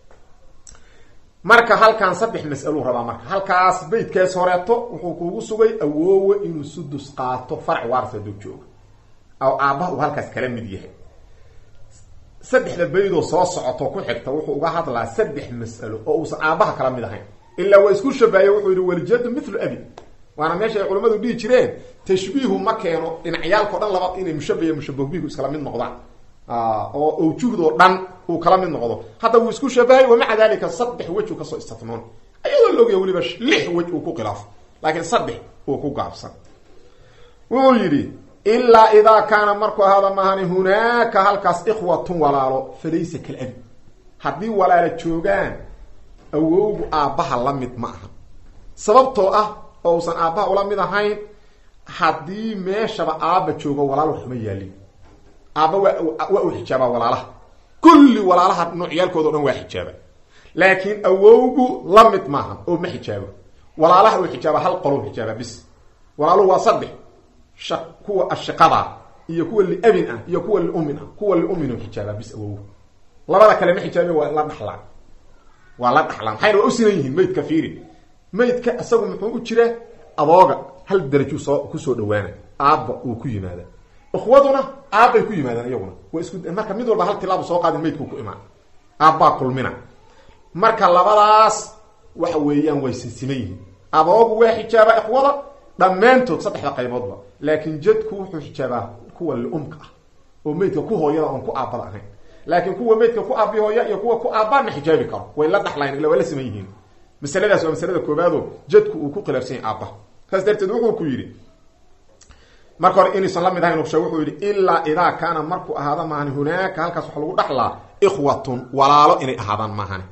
marka halkan saddex mas'aluu rabaa marka halkaas beytkaas horeeto wuxuu kuugu sugay awoowe inuu sudus qaato farac waaris hadduu joogo oo aabbaha uu halkaas kala mid yahay saddexda beydoo soo socoto ku xigta wuxuu uga hadlaa saddex mas'alo oo uusan aabbaha kala mid ahayn ilaa waa isku shabahaye wuxuu yihi waljadu mithlu abi waana meesha ay culamadu dhihi jireen tashbiihu ma keeno dhinacyaalkao dhan laba inay mushabahiy mushabahubihu iskala mid noqdaan oo awjuhdoo dhan uu kala mid noqdo hadda wuu isku shabahay wamaca dalika saddex wej uu kasoo istitnoon ayadoo laogaya weliba lix wej uu ku khilaafo laakiin saddex uu ku gaabsan wuxuu yidhi ilaa idaa kaana markuu ahaada maahani hunaaka halkaas ikhwatun walaalo falaysa kalabi haddii walaala joogaan awowgu aabbaha la mid ma aha sababtoo ah oo usan aabbaha ula mid ahayn haddii meeshaba aabba joogo walaal waxuma yaalin aabba waa waa uu xijaabaa walaalaha kulli walaalaha noocyaalkooda o dhan waa xijaaba laakiin awowgu la mid maaha oo ma xijaabo walaalaha uu xijaaba hal qolou xijaaba bis walaaluhu waa saddex sha kuwa ashiqada iyo kuwa liabin ah iyo kuwa liumin ah kuwa liumin u xijaabaa bis awowgu labada kale ma xijaabe waa la dhaxlaan waa la dhaxlaan maxayna waa u sinan yihiin maydka fiiri maydka isagu muxuu u jira adooga hal daraju soo kusoo dhawaana aabba uu ku yimaada ikhwaduna aabbay ku yimaadaan iyaguna waa isku marka mid walba hal tilaabu soo qaadin maydkuu ku imaan aabbaa kulmina marka labadaas waxa weeyaan way sinsiman yihiin adoogu waa xijaabaa ikhwada dhammaantood saddexda qayboodba laakiin jadku wuxuu xijaabaa kuwa liumka ah oo maydka ku hooyada oon ku aabbada ahayn laakiin kuwa maydka ku aabi hooya iyo kuwa ku aabbaa ma xijaabi karo way la dhaxlayn illa waa la siman yihiin masaladaas waa masalada koobaado jadku uu ku khilaafsan yahay aabbaha saas darteed wuxuu ku yidhi marka hore inuusan la mid ahayn sheeg wuxuu yidhi ilaa idaa kaana markuu ahaada maahan hunaaka halkaas waxa lagu dhaxlaa ikhwatun walaalo inay ahaadaan maahan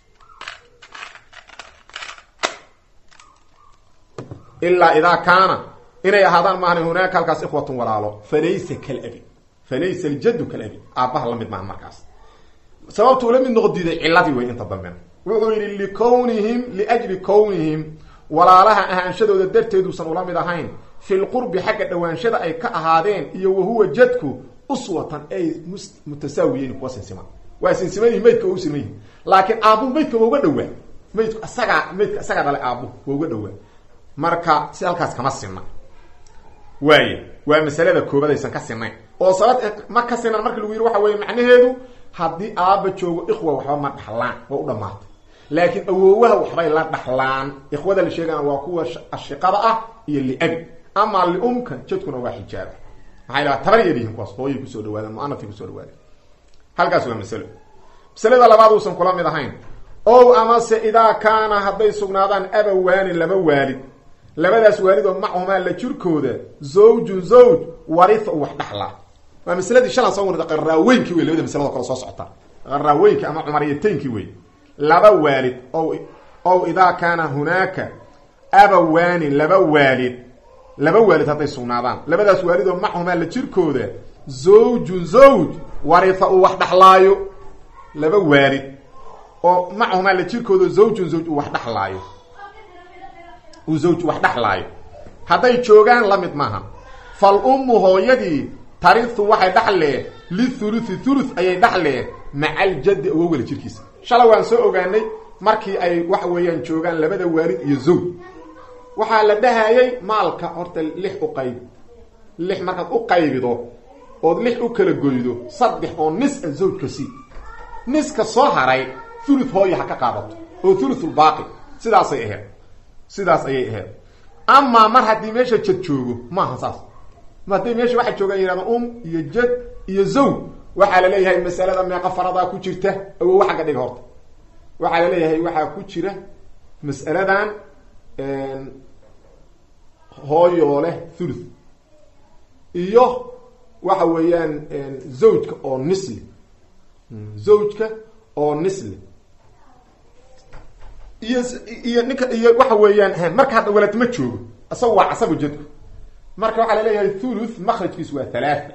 ilaa idaa kaana inay ahaadaan maahan hunaaka halkaas ikhwatun walaalo falaysa kalabi falaysa aljaddu kalabi aabbaha la mid maahan markaas sababtu ula mid noqo diiday ciladii wey inta dambena wuxuu yidhi likownihim liajli kownihim walaalaha ahaanshadooda darteeduusan ula mid ahayn fi lqurbi xagga dhawaanshada ay ka ahaadeen iyo wahuwa jadku uswatan ay mutasaawiyeyn kuwa sinsima waa sinsimayihin maydka waa u siman yihin laakiin aabbu maydka waa uga dhawaa maydku isagaa maydka isagaa dhalay aabbu waa uga dhawaa marka si halkaas kama sinna waaye waa masalada koobaad aysan ka sinayn oo sabab ma ka sinan marki lagu yidhi waxa weeye macnaheedu haddii aabba joogo ikhwa waxba ma dhaxlaan waa u dhamaatay laakiin awoowaha waxbay la dhaxlaan ikhwada la sheegana waa kuwa ashiqada ah iyo liabi ama liumka jadkuna waa xijaaba maxay lahaa tabar yar kuwaas hooyay kusoo dhawaadeen muanafay kusoo dhawaadeen halkaas waa masalo masalada labaad uusan kula mid ahayn ow amase idaa kaana hadday sugnaadaan abawaani laba waalid labadaas waalid oo machumaa la jirkooda zawjun zawj waritha u wax dhaxlaa waa masaladii shalan soo warida qaraaweynki wey labada masalado kale soo socota qaraaweynki ama cumariyateynkii wey laba waalid ow ow idaa kaana hunaaka abawaani laba waalid laba waalid hadday sugnaadaan labadaas waalid oo machumaa la jirkooda zawjun zawj waritha uu wax dhaxlaayo laba waalid oo machumaa la jirkooda zawjun zawj uu wax dhaxlaayo uu zawj wax dhaxlaayo hadday joogaan la mid maaha fal ummu hooyadii tarihu waxay dhaxlee lithuluthi thuluth ayay dhaxlee maca aljaddi awowgala jirkiisa shalay waan soo ogaanay markii ay waxa weeyaan joogaan labada waalid iyo zawj waxaa la dhahayay maalka horta lix u qayb lix markaad u qaybido ood lix u kala goydo saddex oo nis a zawjka sii niska soo haray thuluth hooya ha ka qaadato oo thuluthulbaaqi sidaasay ahayd sidaas ayay ahayd amaa mar haddii meesha jad joogo maaha saas ma hadday meesha waxaa joogaan yidhahdaan um iyo jad iyo zawj waxaa la leeyahay masalada meeqa faradaa ku jirta awow xagga dhiga horta waxaa la leeyahay waxaa ku jira mas'aladan hooyoo leh thuluth iyo waxa weeyaan zawjka oo nisli zawjka oo nisli iyo iyo ninka iyo waxa weeyaan marka hadda walad ma joogo isaga waa casabu jadku marka waxaa laleeyahay thuluth makrajkiisu waa thalaatha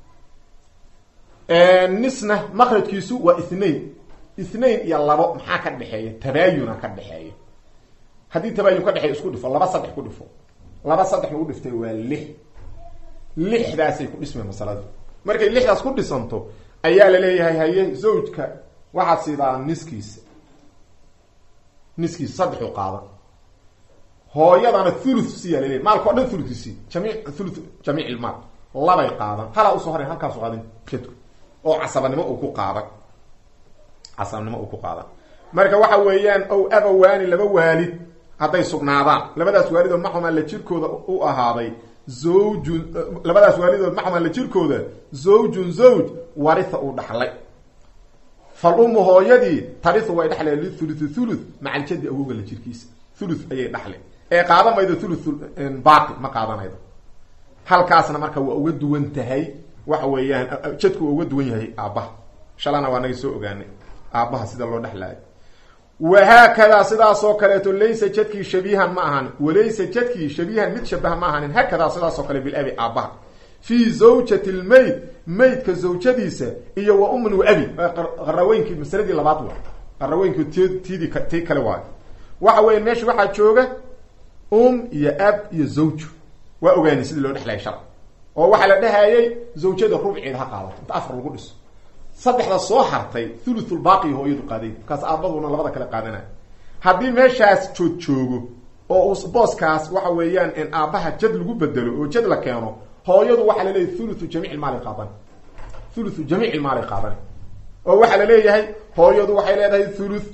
nisna makrajkiisu waa ithnain ithnain iyo labo maxaa ka dhexeeya tabaayuna ka dhexeeya haddii tabaayun ka dhexeeya isku dhifo laba saddex ku dhifo laba saddex lagu dhiftay waa lix lixdaasay ku dhismeen masaladu markay lixdaas ku dhisanto ayaa la leeyahay haye zawjka waxaad siidaa niskiisa niskiisa saddexu qaadan hooyadana thuluth siyaa laleeyahy maalka o dhan thuluthisi jamiic thuluth jamiic ilmaal labay qaadan halaa usoo horay halkaasu qaadan jadku oo casabanimo uu ku qaadan casabanimo uu ku qaadan marka waxa weeyaan ow abawaani laba waalid hadday sugnaadaan labadaas waalidood maxumaa la jirkooda u ahaaday zawjun labadaas waalidood maxumaa la jirkooda zawjun zawj waritha uu dhaxlay fal ummu hooyadii tarihu way dhaxleen lithuluthi thuluth maca aljaddi awowga la jirkiisa thuluth ayay dhaxle ee qaadan maydo thuluth baaqi ma qaadanaydo halkaasna marka waa uga duwan tahay waxa weeyaan jadku waa uga duwan yahay aabbaha shalana waa naga soo ogaanay aabbaha sida loo dhexlaayo wahaakadaa sidaasoo kaleeto laysa jadkii shabiihan ma ahan walaysa jadkii shabiihan mid shabaha ma ahanin haakadaa sidaasoo kale bilabi aabbaha fii zawjati lmayd maydka zawjadiisa iyo wa ummin wa abi qaraweynkii masaladii labaad wa qaraweynkii t tidii tii kale waayo waxa weya meesha waxaa jooga um iyo ab iyo zawju waa ogaanay sidii loo dhexlaya sharc oo waxaa la dhahayay zawjada rubceeda ha qaadato inta afar lagu dhiso saddexda soo hartay thuluthulbaaqi hooyadu qaaday markaas aabaduna labada kale qaadanay haddii meeshaas joog joogo oo uu booskaas waxa weeyaan in aabbaha jad lagu bedelo oo jad la keeno hooyadu waxaa laleeyahay thuluthu jamiic maali qaadan thuluthu jamiic maali qaadan oo waxaa la leeyahay hooyadu waxay leedahay thuluth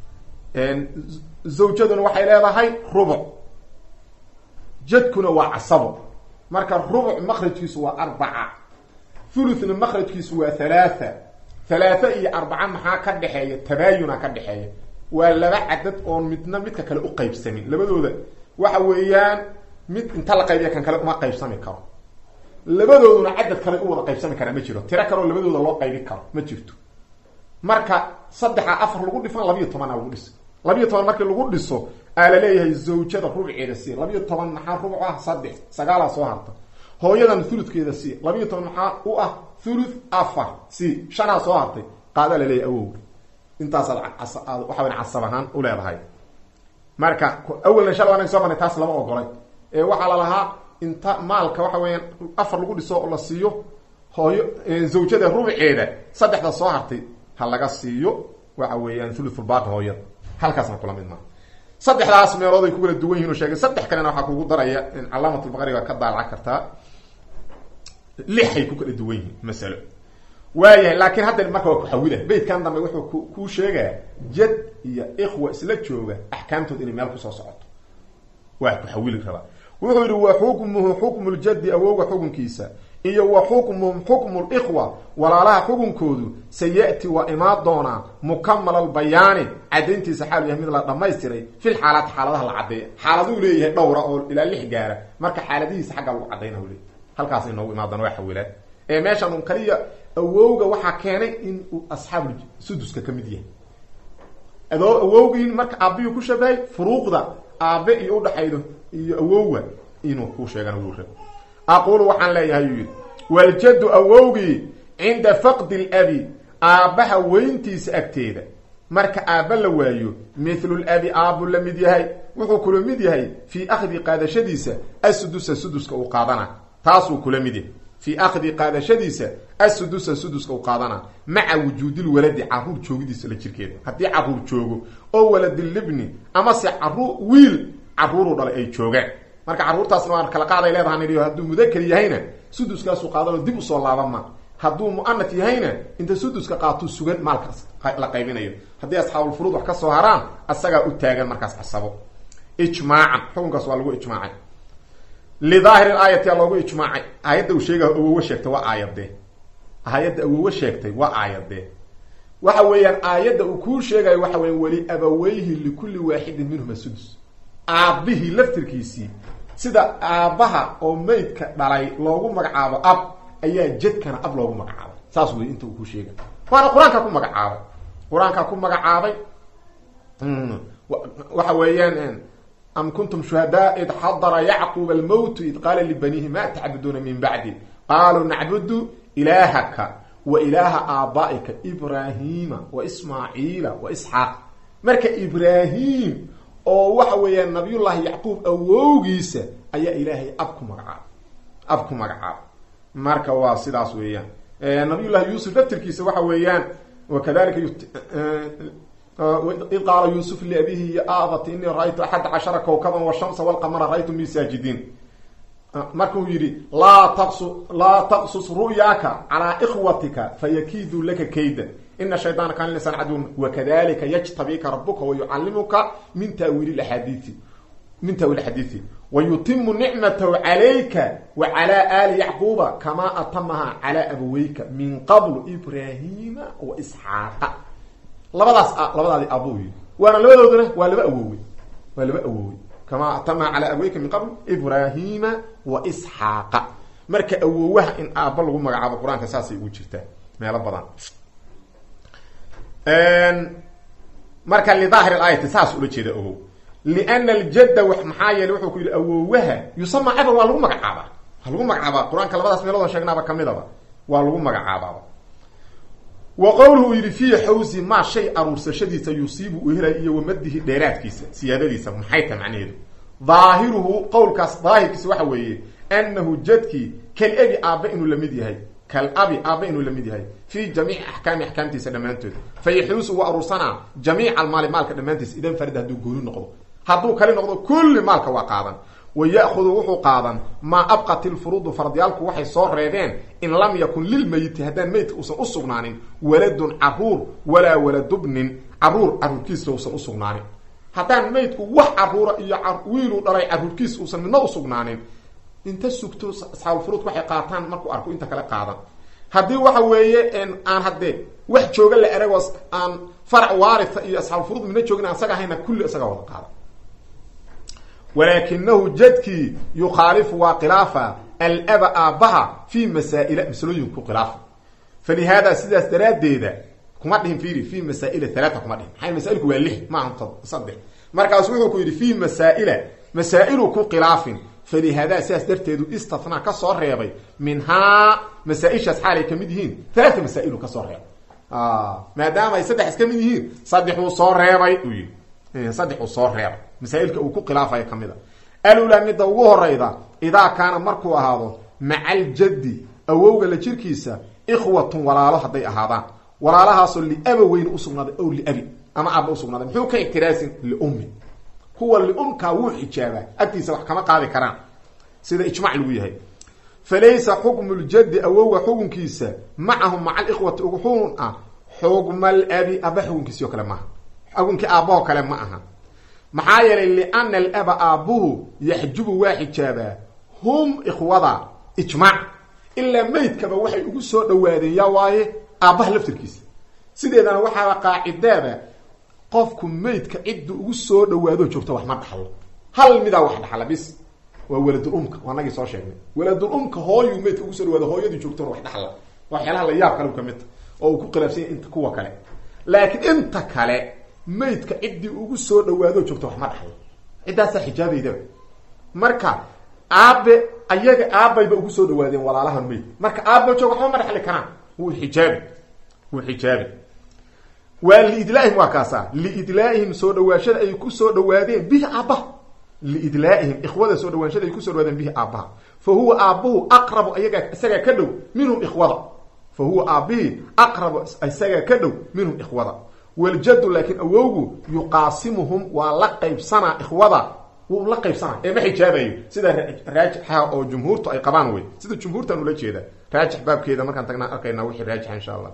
zawjaduna waxay leedahay rubuc jadkuna waa casabo marka rubuc makrajkiisu waa arbaca thuluthna makrajkiisu waa halaatha halaatha iyo arbaca maxaa ka dhexeeya tabaayuna ka dhexeeya waa laba cadad oon midna midka kale u qaybsamin labadooda waxa weeyaan mid inta la qaybiya kan kale uma qaybsami karo labadooduna cadad kale u wada qaybsami karaa ma jiro tiro kaleoo labadooda loo qaybi karo ma jirto marka saddexa afar lagu dhifan labiyo tobana lagu dhisa labiyo toban markii lagu dhiso aa la leeyahay zawjada rubceeda si labiyo toban maxaa rubuc ah saddex sagaalaa soo harta hooyadan thuludkeeda si labiyo toban maxaa u ah thuluth afar si shanaa soo hartay qaadaa laleeyahay awowga intaasaad aad waxawa casab ahaan u leedahay marka awelna shala anag soo marnay taas lama ogolay ee waxaa la lahaa inta maalka waxa weeyaan afar lagu dhiso oo la siiyo hooyo zawjada rubceeda saddexda soo hartay ha laga siiyo waxa weeyaan thuluthulbaaqi hooyada halkaasna kula mid maa saddexdaas meelood ay ku kala duwan yihin oo sheegay saddex kalena waxaa kugu daraya in calaamatulbaqariga ka daalaca kartaa lixay ku kala duwan yihiin masalo waayahay laakiin hadda marka waa kuxawila beytkan dambe wuxuu ku kuu sheegaa jad iyo ikhwa isla jooga axkaamtood inay meel kusoo socoto waa kuxawili rabaa wuxuu yihi wa xukmuhu xukmu ljaddi awowga xukunkiisa iyo wa xukmuhum xukmu likhwa walaalaha xukunkoodu sayati waa imaan doonaa mukamal albayaani cadayntiisa xaalu yahay mid la dhamaystiray fil xaalaati xaaladaha la caddeeya xaaladuu leeyahay dhowra oo ilaa lix gaara marka xaaladihiisa xagga lagu cadayna leey halkaas inoogu imaan doona waa xawilaan ee meeshan un kaliya awowga waxaa keenay in uu asxaabu suduska ka mid yahay adoo awowgiin marka aabbiyu ku shabahay furuuqda aabe iyo udhaxaydo iyo awowga inuu ku sheegana wuu rab aqulu waxaan leeyahay yuu yidhi waljaddu awowgii cinda faqdi labi aabbaha weyntiisa agteeda marka aabba la waayo mithlu labi aabbu la mid yahay wuxuu kula mid yahay fii akhdi qaadashadiisa asudusa suduska uu qaadana taasuu kula mid yahay fii akhdi qaadashadiisa asudusa suduska u qaadana maca wujuudilwaladi caruur joogidiisa la jirkeeda haddii caruur joogo oo waladilibni amase caruur wiil caruuru dhalay ay joogaan marka carruurtaasna waan kala qaaday leedaha nidhi hadduu mudaker yahayna suduskaasu qaadanoo dib usoo laaban ma hadduu mu'anat yahayna inta suduska qaatuu sugan maalkaas la qaybinayo haddii asxaabulfuruud wax ka soo haraan asagaa u taagan markaas casabo ijmaacan xukunkaas waa lagu ijmaacay lidaahiri aayati aa loogu ijmaacay aayadda uu sheega awowo sheegtay waa aayadee aayadda awowo sheegtay waa aayadee waxa weeyaan aayadda uu kuu sheegayo waxa weya weli abaweyhi likulli waaxidin minhuma sudus aabbihii laftirkiisii sida aabbaha oo maydka dhalay loogu magacaabo ab ayaa jadkana ab loogu magacaabay saas wey inta uu ku sheegay waana qur-aankaa ku magacaabay qur-aankaa ku magacaabay waxa weeyaan am kuntum shuhadaa id xadara yacquub almowtu id qaala libaniihi ma tacbuduuna min bacdi qaaluu nacbudu ilaahaka wa ilaaha aaba'ika ibraahiima wa ismaaciila wa isxaaq marka ibraahim oo waxa weeyaan nabiyullaahi yacquub awowgiisa ayaa ilaahay ab ku magacaabay ab ku magacaabay marka waa sidaas weeyaan nabiyullahi yuusuf laftirkiisa waxa weeyaan wakadalika id qaala yuusuf liabihi ya abati inii ra-aytu axada cashara kawkaban washamsa walqamara ra-ytu mi saajidiin markuu yidhi laa taqsu laa taqsus ru'yaaka calaa ikhwatika fayakiiduu laka kayda ina shaydaana kaana linsaan caduwan wakadalika yajtabika rabuka wayucallimuka min taawiili axaadiii min taawiil axaadiisi wayutimu nicmatahu calayka wa calaa aali yacquuba kamaa atamaha calaa abaweyka min qablu ibraahiima wa isxaaqa labadaas labadaadi abuu yii waana labadooduna waa laba awowey waa laba awowey kamaa atamaha calaa abaweyka min qabl ibraahiima wa isxaaqa marka awowaha in aabba lagu magacaabo qur-aanka saasay ugu jirtaa meelo badan marka lidaahir aayati saas ula jeeda ogow liana aljadda maxaa yeele wuxuu ku yidhi awowaha yusama caban waa lagu magacaabaa waa lagu magacaabaa qur-aanka labadaas meeloodoo sheegnaaba kamidaba waa lagu magacaabaaba wa qowluhu uu yidhi fii xawsi maa shay aruursashadiisa yusiibu uu helay iyo wamadihi dheeraadkiisa siyaadadiisa maxay tahay macnaheedu daahiruhu qowlkaas daahirkiisa waxa weeye annahu jadkii kal ebi aabba inuu lamid yahay kal abi aabba inuu lamid yahay fii jamiici axkaami axkaamtiisa dhammaantood fa yaxuusu uu aruursanaa jamiica almaali maalka dhammaantiisa idan farida hadduu gooni noqdo hadduu kali noqdo kulli maalka waa qaadan wa ya'hudu wuxuu qaadan maa abqat ilfuruudu fardiyaalku waxay soo reebeen in lam yakun lilmeyiti haddaan meydka uusan u sugnaanin waladun caruur walaa waladubnin caruur caruurkiisa uusan u sugnaanin haddaan meydku wax caruura iyo wiiluu dhalay caruurkiisa uusan midna u sugnaanin inta sugto asxaabulfuruudka waxay qaataan markuu arko inta kale qaadan haddii waxa weeye aan haddee wax jooga la eragoo aan farac waaria iyo asxaabulfuruud midna joogin aan isaga ahayna kulli isaga wada qaadan walaakinahu jadkii yukhaalifu waa khilaafa alaba aabbaha fi masaa'ila masalooyinku khilaafa falihaada sidaas daraaddeeda kuma dhihin fiiri fi masaa'ila halaata kuma dhihin maxay masaailku waa lix maaha saddex markaasu wuxuu ku yidhi fi masaa'ila masaa'ilu ku khilaafin falihaada sidaas darteedu istathnaa ka soo reebay minhaa masaa-ishaas xaalay ka mid yihiin halaata masaa'ilu ka soo reebay maadaama ay saddex is ka mid yihiin saddexuu soo reebay uu yidhi saddexuu soo reebay masaailka uu ku khilaafayo ka mid a alulaa midda ugu horayda idaa kaana markuu ahaado maca aljaddi awowga la jirkiisa ikhwatun walaalo hadday ahaadaan walaalahaasoo liaba weyn usugnaaday ow liabi ama aaba usugnaaday muxuu ka ictiraasin liummi kuwa liumkaa wuu xijaabaa agtiisa wax kama qaadi karaan sida ijmac lagu yahay falaysa xukmu ljaddi awowga xukunkiisa macahum maca alikhwati ugu xukun ah xukma alabi aba xukunkiisio kale maaha xukunkii aabahoo kale ma aha maxaa yeelay liana alaba aabbuhu yaxjubu waa xijaabaa hum ikhwada ijmaac ilaa meydkaba waxay ugu soo dhawaadeen yaa waaye aabbaha laftirkiisa sideedana waxaaba qaacidaaba qofku meydka cidda ugu soo dhawaado joogta wax ma dhaxlo hal midaa wax dhaxla bis waa waladul umka waa nagii soo sheegnay waladul umka hooyuu meydka ugu soo dhawaado hooyadii joogtona wax dhaxla waxyaalaha la yaab kale ka midta oo uu ku khilaafsanya inta kuwa kale laakiin inta kale maydka ciddii ugu soo dhawaado joogta wax ma dhaxlo ciddaasaa xijaabaydaba marka aabe ayaga aabayba ugu soo dhawaadeen walaalaha mayd marka aaba joog waxba ma dhaxli karaan wuu xijaabi wuu xijaabi waa liidlaaihim waa kaasa liidlaaihim soo dhawaashada ay ku soo dhawaadeen bihi aabbaha liidlaaihim ikhwada soo dhawaanshada ay kusoo dhawaadeen bihi aabbaha fa huwa aabbuhu aqrabu ayagaa isagaa ka dhow minhum ikhwada fa huwa aabbihii aqrabu isagaa ka dhow minhum ikhwada waljaddu laakiin awowgu yuqaasimuhum waa la qaybsanaa ikhwada wuu la qaybsanaa ee ma xijaabayo sida raajixa oo jumhuurtu ay qabaan wey sida jumhuurtan ula jeeda raajix baabkeeda markaan tagnaa arkaynaa wixii raajixa insha allah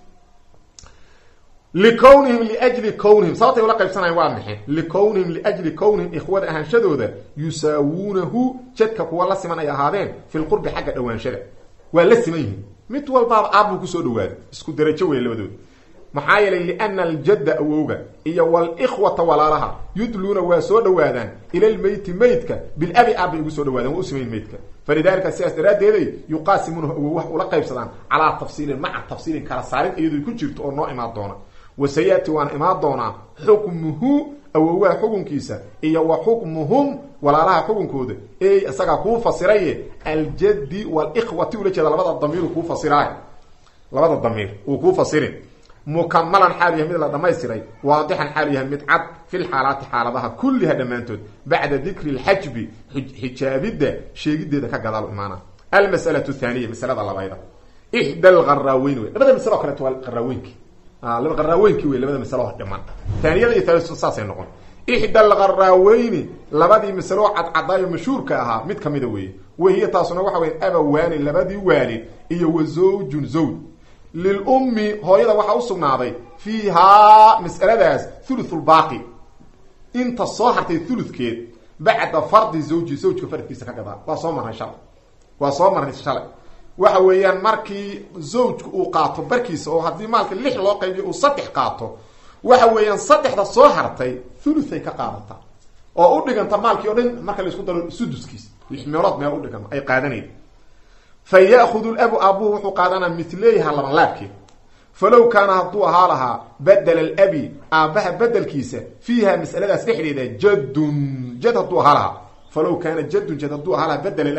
likownihim liajli kownihim sababtay ula qaybsanayan waa maxay likownihim liajli kownihim ikhwada ahaanshadooda yusaawuunahu jadka kuwa la siman ay ahaadeen fi lqurbi xagga dhawaanshada waa la siman yihiin mid walbaaba aabbuu kusoo dhawaado isku darajo wey labadooda maxaa yeelay liana aljadda awowga iyo walikhwata walaalaha yudluuna waa soo dhawaadaan ila lmeyti meydka bilabi aabbay ugu soo dhawaadaan waa u simayn meydka falidalika sidaas daraaddeeday yuqaasimuunahu awow wax ula qaybsadaan calaa tafsiilin maca tafsiilin kala saarin iyadoo ku jirto oo noo imaan doona wasayaati waana imaan doonaa xukmuhu awowaha xukunkiisa iyo wa xukmuhum walaalaha xukunkooda ey isagaa kuu fasiraye aljaddi walikhwati ula jeeda labada damiiru kuu fasiraay labada damiir uu kuu fasirin mukamalan xaal yahay mid la dhamaystiray waadixan xaal yahay mid cad fi lxaalaati xaaladaha kulliha dhammaantood bacda dikri lxajbi xijaabidda sheegideeda ka gadaal imaana almas'alatu thaniya masalada labayda ixda algaraaweyn wey labada masalo o kaleeto waa qaraaweynki laba qaraaweynki wey labada masalo dhiman taaniyada iyo thaalisu saasay noqon ixda algaraaweyni labadii masaloo cadcadaayo mashhuurka ahaa mid kamida weeye wahiya taasuna waxa weya abawaani labadii waalid iyo wa zawjun zawj lilummi hooyada waxaa usugnaaday fiihaa mas'aladaas thuluthulbaaqi inta soo hartay thuludkeed bacda fardi zawji zawjka faradkiisa ka gadaa waa soo marnay shalay waa soo marnay shalay waxa weeyaan markii zawjku uu qaato barkiisa oo haddii maalka lix loo qaybiyo uu saddex qaato waxa weeyaan saddexda soo hartay thuluthay ka qaadataa oo u dhiganta maalkii o dhan marka la isku daro suduskiis lix meelood meel udhiganta ay qaadanayda fa ya'hudu labu aabuhu wuxuu qaadanaa mitleyha labanlaabkeed falow kaana hadduu ahaa lahaa badela alabi aabbaha bedelkiisa fiiha mas'aladaas dhexdeeda jadun jad hadduu ahaa lahaa falow kaana jadun jad hadduu ahaa lahaa badela alabi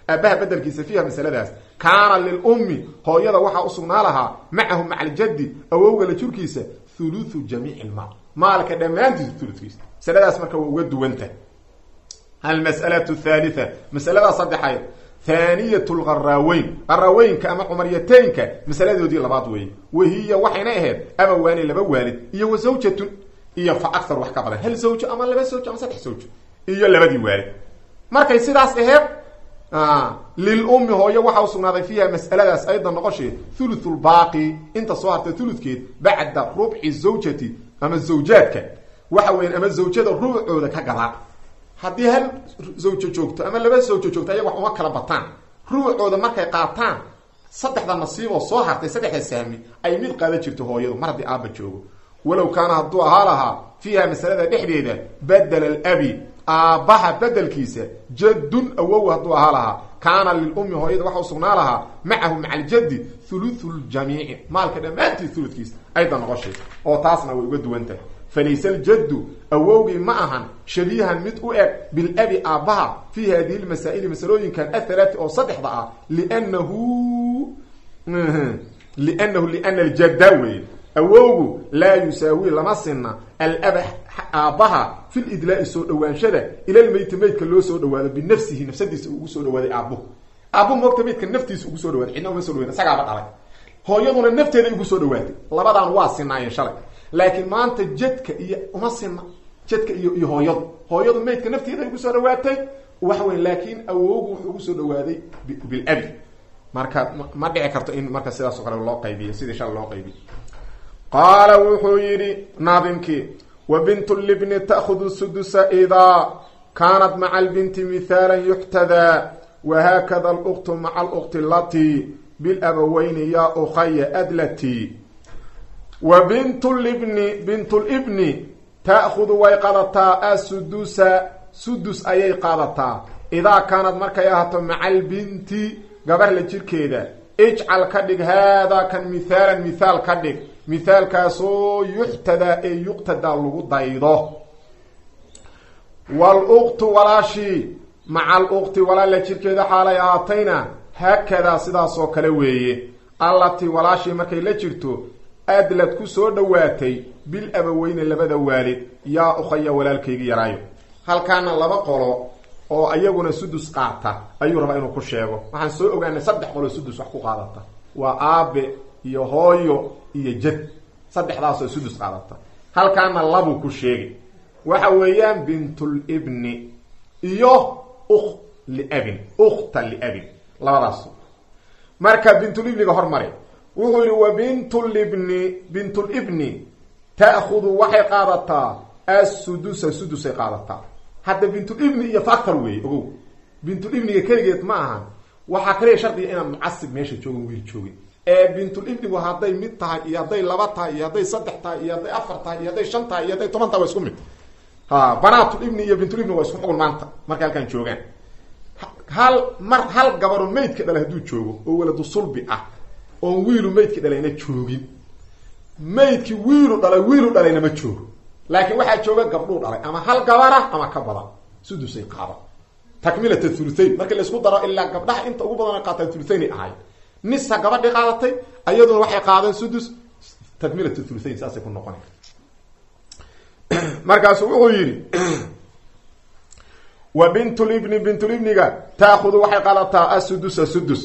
aabaha bedelkiisa fiiha masaladaas kaana lilummi hooyada waxaa usugnaa lahaa macahu maca aljaddi awowga la jirkiisa thuluthu jamiici lmaal maalka dhammaantiisa thuludkiisa masaladaas marka waa uga duwanta almas'alatu thalitha masalada saddexayd thaaniyat lqaraaweyn qaraaweynka ama cumaryateynka masaladoodii labaad weeye wahiya waxayna ahayd abawaani laba waalid iyo wa zawjatun iyo fa akthar wax ka badan hal zawjo ama laba zawjo ama saddex zawjo iyo labadii waalid markay sidaas aheyd lilummi hooyo waxaa usugnaaday fiiha mas'aladaas aydan noqosheed thuluthul baaqi inta soo hartay thuludkeed bacda rubci zawjati ama zawjaadka waxa weyan ama zawjada rubcooda ka gadaa haddii hal zawjo joogto ama laba zawjo joogto ayaga wax uma kala bataan rubucooda markay qaataan saddexda nasiiboo soo hartay saddexda sahmi ay mid qaadan jirto hooyadu mar haddii aaba joogo walow kaana hadduu ahaa lahaa fiiha masalada dhexdeeda badela alabi aabbaha bedelkiisa jaddun awow hadduu ahaa lahaa kaana lilummi hooyada waxa usugnaa lahaa macahu maca aljaddi thuluthu ljamiici maalka dhammaantii thuludkiisa ayda noqoshay oo taasna way uga duwan tahay falayse aljaddu awowgii ma ahan shabiihan mid u eg bilabi aabbaha fii hadihi lmasaa'ili masalooyinkan athalaati oo saddexda ah liannahu liannahu liana aljadda weeye awowgu laa yusaawi lama sinna alaba aabbaha fi lidlaa'i soo dhawaanshada ilalmeyti meydka loo soo dhawaado binafsihi nafsadiisa ugu soo dhawaaday aabbuhu aabbuhu moogta meydka naftiisa ugu soo dhawaaday cidna uma so dhawayn isagaaba dhalay hooyaduna nafteeday ugu soo dhawaatay labadaan waa sinaayeen shalay laakiin maanta jadka iyo uma sinna jadka iyo iyo hooyadu hooyadu meydka nafteeda ugu soo dhawaatay waxa weyn laakiin awowgu wuxuu ugu soo dhawaaday bilabi marka ma dhici karto in marka sidaas o kale loo qaybiyo sidii shala loo qaybiyo qaala wuxuu yidhi naadimkii wa bint libni ta'hudu sudusa idaa kaanat maca albinti mithaala yuxtadaa wahaakada aluktu maca alukti alatii bilabaweyni yaa ukhaya adlati wa bintu libni bintulibni ta'khudu way qaadataa asudusa sudus ayay qaadataa idaa kaanad markay ahaato maca albinti gabar la jirkeeda ijcal ka dhig haadaa kan mithaalan mithaal ka dhig mithaalkaasoo yuxtadaa ee yuqtadaa lagu daydo waluqtu walaashii maca aluqti walaal la jirkeeda xaalay ahaatayna haakadaa sidaasoo kale weeye allatii walaashii markay la jirto adlad ku soo dhowaatay bil abaweyne labada waalid yaa ukhaya walaalkaygi yaraayo halkaana laba qolo oo iyaguna sudus qaata ayuu rabaa inuu ku sheego waxaan soo ogaanay saddex qolo sudus wax ku qaadata waa aabe iyo hooyo iyo jad saddexdaasoo sudus qaadata halkaana labuu ku sheegay waxa weeyaan bintulibni iyo ukh liabin ukhta liabin labadaas marka bintulibniga hormare wuxuu yihi wa bintulibni bintulibni ta'khudu waxay qaadataa assudusa sudusay qaadataa hadda bintulibni iyo factor weeye ogow bintulibniga keligeed ma ahan waxaa kaliya shardiga inaan mucasib meesha joogin wiil joogin ee bintulibnigu hadday mid tahay iyo hadday laba tahay iyo hadday saddex tahay iyo hadday afar tahay iyo hadday shan tahay iyo hadday toban tahay waa isku mid ha banaatulibni iyo bintulibni waa isku xugun maanta markay halkaan joogaan hal mar hal gabaro maydka dhalay hadduu joogo oo waladu sulbi ah oon wiilu maydka dhalayna joogin maydkii wiilu dhalay wiilu dhalayna ma joogo laakiin waxaa jooga gabdhuu dhalay ama hal gabarah ama ka badan sudusay qaada takmilat thuluthayn markii laisku daro ilaa gabdhaha inta ugu badan qaataan thuluthaynay ahayd nisa gabadhii qaadatay iyaduna waxay qaadeen sudus takmilat thuluthayn saasay ku noqona markaasu wuxuu yidhi wa bintulibni bintulibniga taakudu waxay qaadataa asudusa sudus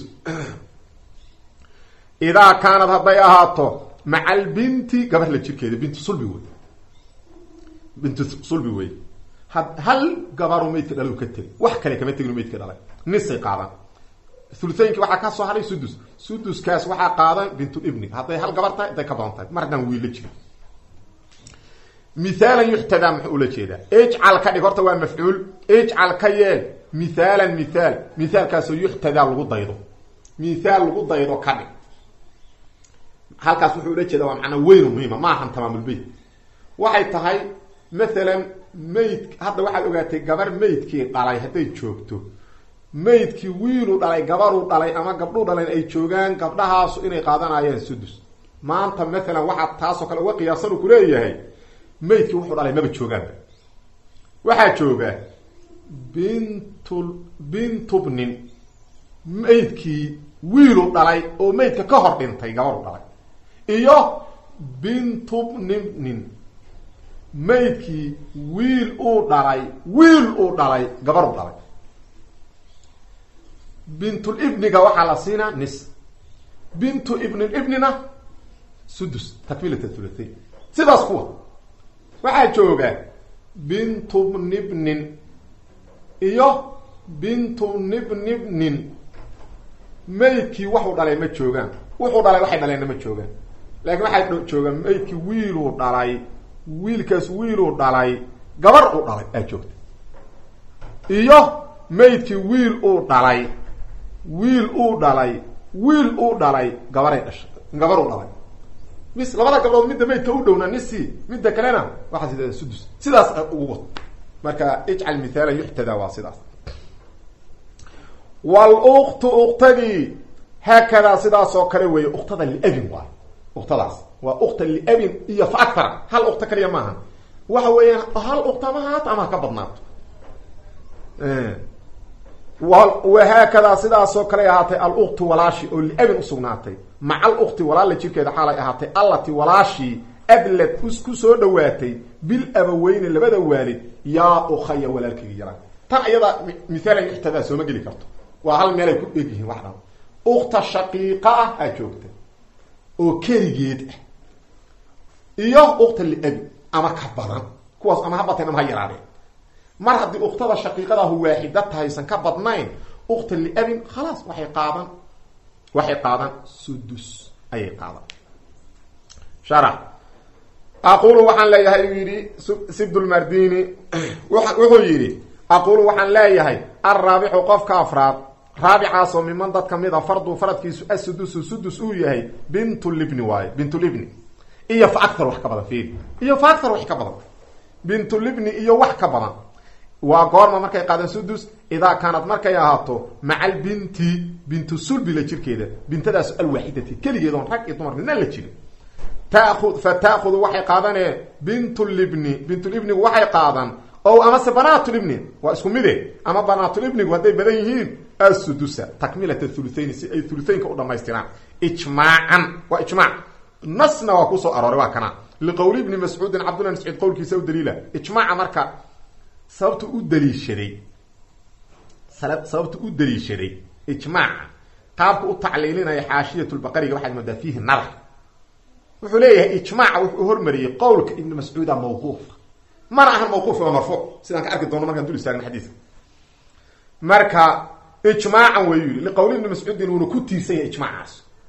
idaa kaanad hadday ahaato maca albinti gabar la jirkeeda bintu sulbi wey bintu sulbi wey hal gabaru maydka dhalay ka teg wax kale kama tegin maydka dhalay nisay qaadan thuluthaynki waxaa ka soo hadhay sudus suduskaas waxaa qaadan bintulibni hadday hal gabar tahay hadday ka badan tahay mar haddaan wiilla jirin mithaalan yuxtadaa muxuu ula jeedaa ijcal ka dhig horta waa mafcuul ijcal ka yeel mithaalan mithaal mithaalkaasoo yuxtadaa lagu daydo mithaal lagu daydo ka dhig halkaas wuxuu ula jeedaa waa macnaa weyn muhiima ma ahan tamaamulbeyt waxay tahay mathalan mayd hadda waxaad ogaatay gabar maydkii dhalay hadday joogto maydkii wiilu dhalay gabaruu dhalay ama gabdhuu dhalayn ay joogaan gabdhahaasu inay qaadanayaan sudus maanta mathalan waxaad taasoo kale uga qiyaasan ku leeyahay maydkii wuxuu dhalay maba joogaanba waxaa jooga bintu bintubnin maydkii wiilu dhalay oo maydka ka hor dhintay gabaru dhalay iyo bintubnibnin maydkii wiil uu dhalay wiil uu dhalay gabaru dhalay bintulibniga waxaa la siinaa nis bintu ibnilibnina sudus takmilat thulatain sidaas kuwa waxaa jooga bintubnibnin iyo bintubnibnibnin maydkii waxuu dhalay ma joogaan wuxuu dhalay waxay dhaleenna ma joogaan laakiin waxaa joogaan maydkii wiiluu dhalay wiilkaas wiiluu dhalay gabar uu dhalay aa joogta iyo maydkii wiil uu dhalay wiil uu dhalay wiil uu dhalay gabaray dhashay gabar uu dhalay mis labada gabdhood midda maydka u dhowna nisi midda kalena waxaa sidaa sudus sidaas ugu wad marka ijcal mithaala yuxtada waa sidaas wluktu uktadii haakadaa sidaas oo kale weeye uktada liabin waay uktadaas waa ukta liabin iyo fa akara hal ukta kaliya maaha waxa weeyaan hal ukta ama haato ama ha ka badnaato wahaakadaa sidaasoo kale ahaatay aluktu walaashi oo liabin usugnaatay maca alukti walaala jirkeeda xaalay ahaatay allati walaashii adlad ku soo dhawaatay bil abaweyne labada waalid yaa ukhaya walaalkayga yaraa tan iyada mithaalan yuxtadaa sooma geli karto waa hal meel ay ku dheg yihiin wax dhan ukta shaqiiqa ah aa joogta oo keligeed ah iyo ukta liabi ama ka badan kuwaas ama ha bateen ama ha yaraadeen mar haddii uktada shaqiiqadahu waaxida tahaysan ka badnayn ukta liabin khalaas waxay qaadan waxay qaadan sudus ayay qaadan sharax aqulu waxaan leeyahay uu yidhi sibdulmardini wuxuu yidhi aqulu waxaan leeyahay alraabixu qofka afraad raabicaasoo miman dad ka mid a fardu faradkiisu asudusu sudus uu yahay bintulibni waayo bintulibni iyo fa acar wax ka badan fiiri iyo fa acar wax ka badan bintulibni iyo wax ka badan waa goorma markay qaadeen sudus idaa kaanad markay ahaato maca albinti bintu sulbi la jirkeeda bintadaas alwaaxidati keligeed oon rag iyo dumar midna la jirin taud fa taakudu waxay qaadanee bintulibni bintulibnigu waxay qaadan o amase banaatulibni waa isku mide ama banaatulibnigu hadday badan yihiin asudusa takmilata thuluthayn si ay thuluthaynka u dhamaystiraan ijmaacan waa ijmaac nasna waa kusoo arooray waa kana liqowli ibni mascuudin cabdullah mascuud qowlkiisa u daliila ijmaaca marka sababtu u daliishaday sababtu u daliishaday ijmaaca qaabka u tacliilinaya xaashiyatulbaqariga waxaad moodaa fiihi nadar wuxuu leeyahay ijmaaca wuxuu hormariyey qowlka ibni mascuuda mawquufa mana ahan mawquuf waa marfuuc sidaan ka arki doono markaan dul istaagna xadiiska marka ijmaacan wayu yihi liqowli ibni mascuudin wuuna ku tiirsan yahay ijmaacaas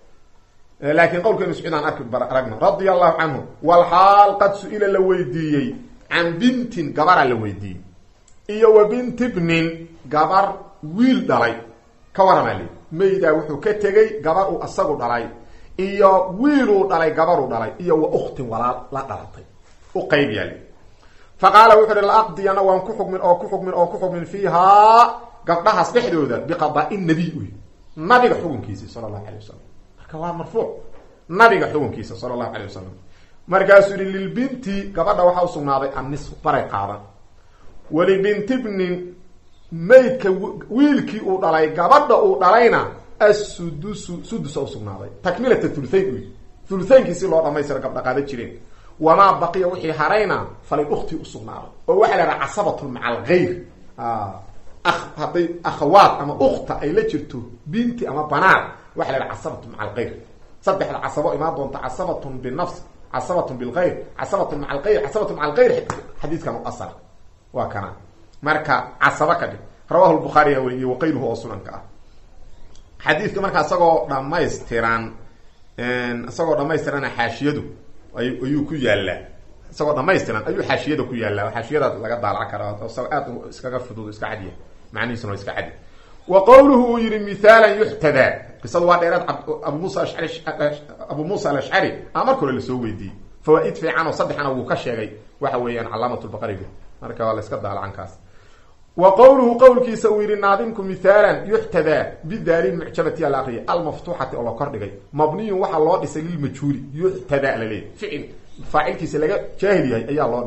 laakiin qowlka ibn mascuud aan arki aragno radia allahu canhu walxaal qad su-ila la weydiiyey can bintin gabaraa la weydiiyey iyo wa binti bnin gabar wiil dhalay ka waramaa li maydaa wuxuu ka tegey gabar uu asagu dhalay iyo wiiluu dhalay gabaruu dhalay iyo wa uktin walaal la dhalatay u qayb yaali fa qaala wuxu uhi laaqdiyana waan ku xukmin oo ku xukmin oo ku xukmin fiihaa gabdhahaas dhexdooda biqadaai nabiy uy nabiga xukunkiisi sala allahu alay wasalam marka waa marfuuc nabiga xukunkiisa sala allahu alay wasalam markaasuu yihi lilbinti gabadha waxaa usugnaaday annisfu baray qaadan walibinti bnin maydka wiilkii uu dhalay gabadha uu dhalayna assudusu sudusa usugnaaday takmilata thuluthayn uy thuluthaynki si loo dhamaystiro gabdha qaada jireen wamaa baqiya wixii harayna falay ukti usugnaaday oo waxaa la haha casabatun maca algayr hadday akhawaad ama ukta ay la jirto binti ama banaad waxa la haha casabatun maca algayr saddexda casabo imaan doonta casabatun binafs casabatun bilgayr casabatun maca algayr casabatun maca algayr xadiiskan u asala waa kana marka casaba ka dhig rawahu lbukhaariya weriye waqayruhu oo sunanka ah xadiidka marka isagoo dhamaystiran isagoo dhamaystirana xaashiyadu ayuu ku yaalaa isagoo dhamaystiran ayuu xaashiyada ku yaallaa xaashiyadaas laga daalac karaa isagoo aad iskaga fudud iska cadiya macnihiisuna waa iska cadi wa qowluhu uu yihi mithaalan yuxtadaa qisadu waa dheeraad abu musa ashari abu muusa alashcari a marka hore lasoo weydiiyey fawaa-id fiican oo saddexna wuu ka sheegay waxa weeyaan calaamat lbaqariga marka waa la iska daalacankaas wa qowluhu qowlkiisa uu yihi naadimku mithaalan yuxtadaa bidaali mucjabati al akriya almaftuuxati oo la kor dhigay mabniyun waxaa loo dhisay lilmajhuuli yuxtadaa laleeyahy ficil faacilkiisa laga jaahil yahay ayaa loo dhisay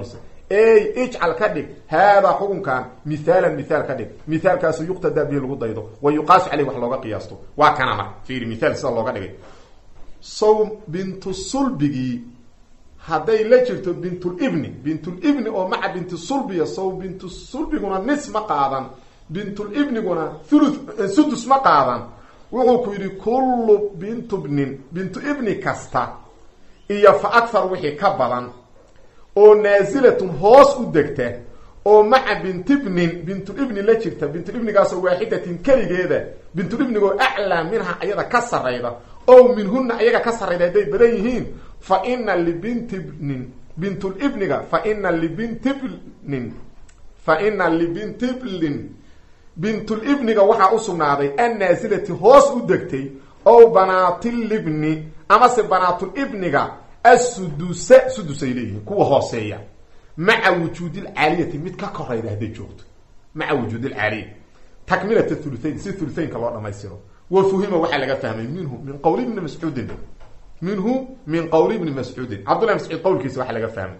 ey ijcal ka dhig haadaa xukunkan mihaalan mihaal ka dhig mihaalkaasu yuqtadaa bihi lagu daydo wa yuqaasu caleyh wax looga qiyaasto waa kana marka fiiri mihaal sida looga dhigay sow bintu sulbigii hadday la jirto bintulibni bintulibni oo maca binti sulbiya sow bintu sulbiguna nis ma qaadan bintulibniguna thuluth sudus ma qaadan wuxuu ku yidhi kullu bintubnin bintu ibni kasta iyo fa akhar wixii ka badan oo naasilatun hoos u degta oo maca bintibnin bintulibni la jirta bintulibnigaasoo waaxidatin keligeeda bintulibnigoo aclaa minha ayada ka sarayda ow minhuna ayaga ka sarrayda hadday badan yihiin fa ina libintibnin bintulibniga fa ina libintibnin fa ina libintiblin bintulibniga waxaa u sugnaaday annaasilati hoos u degtay ow banaatilibni amase banaatulibniga assudusa sudusay leeyihiin kuwa hooseeya maca wujuudilcaaliyati mid ka korayda hadday joogto maca wujuudilcaaliya takmilat thuluthayn si thuluthaynka loo dhamaystiro wa fuhima waxaa laga fahmay minhu min qowli ibni mascuudin minhu min qowli ibni mascuudin cabdullah mascuud qowlkiisa waxaa laga fahmay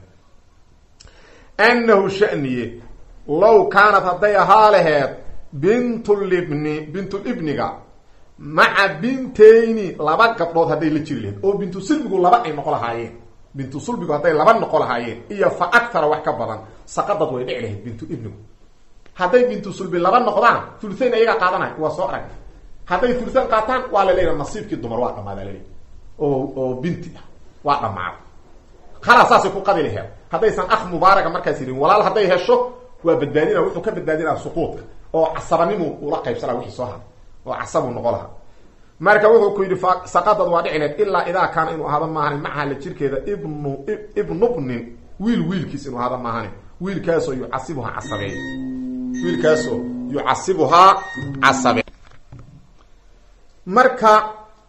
annahu shaniye low kaanad hadday ahaa laheed bintulibni bintulibniga maca bintayni laba gabdhood hadday la jiri laheyd oo bintu sulbigu laba ay noqo lahaayeen bintu sulbigu hadday laba noqo lahaayeen iyo fa aktara wax ka badan saqadad way dhici lahayd bintu ibnigu hadday bintu sulbi laba noqdaan thuluthayn ayagaa qaadanay waa soo arag hadday thuluthayn qaataan waa la leeyaha nasiibkii dumar waa dhamaada laleeyahy oo oo binti ah waa dhamaada khalaas saasay ku qadi laheed haddaysan akh mubaaraga markaas yihin walaal hadday hesho waa badbaadina wuxuu ka badbaadinaa suquudka oo casabanimu ula qaybsana wixii soo haray oo casabuu noqo lahaa marka wuxuu ku yidhi saqadad waa dhicineed ilaa idaa kaana inuu ahaado maahani macaha la jirkeeda ibnu ibnubnin wiil wiilkiis inuu ahaado maahani wiilkaasoo yucasibuhaa casabeey wiilkaasoo yucasibuhaa casabe marka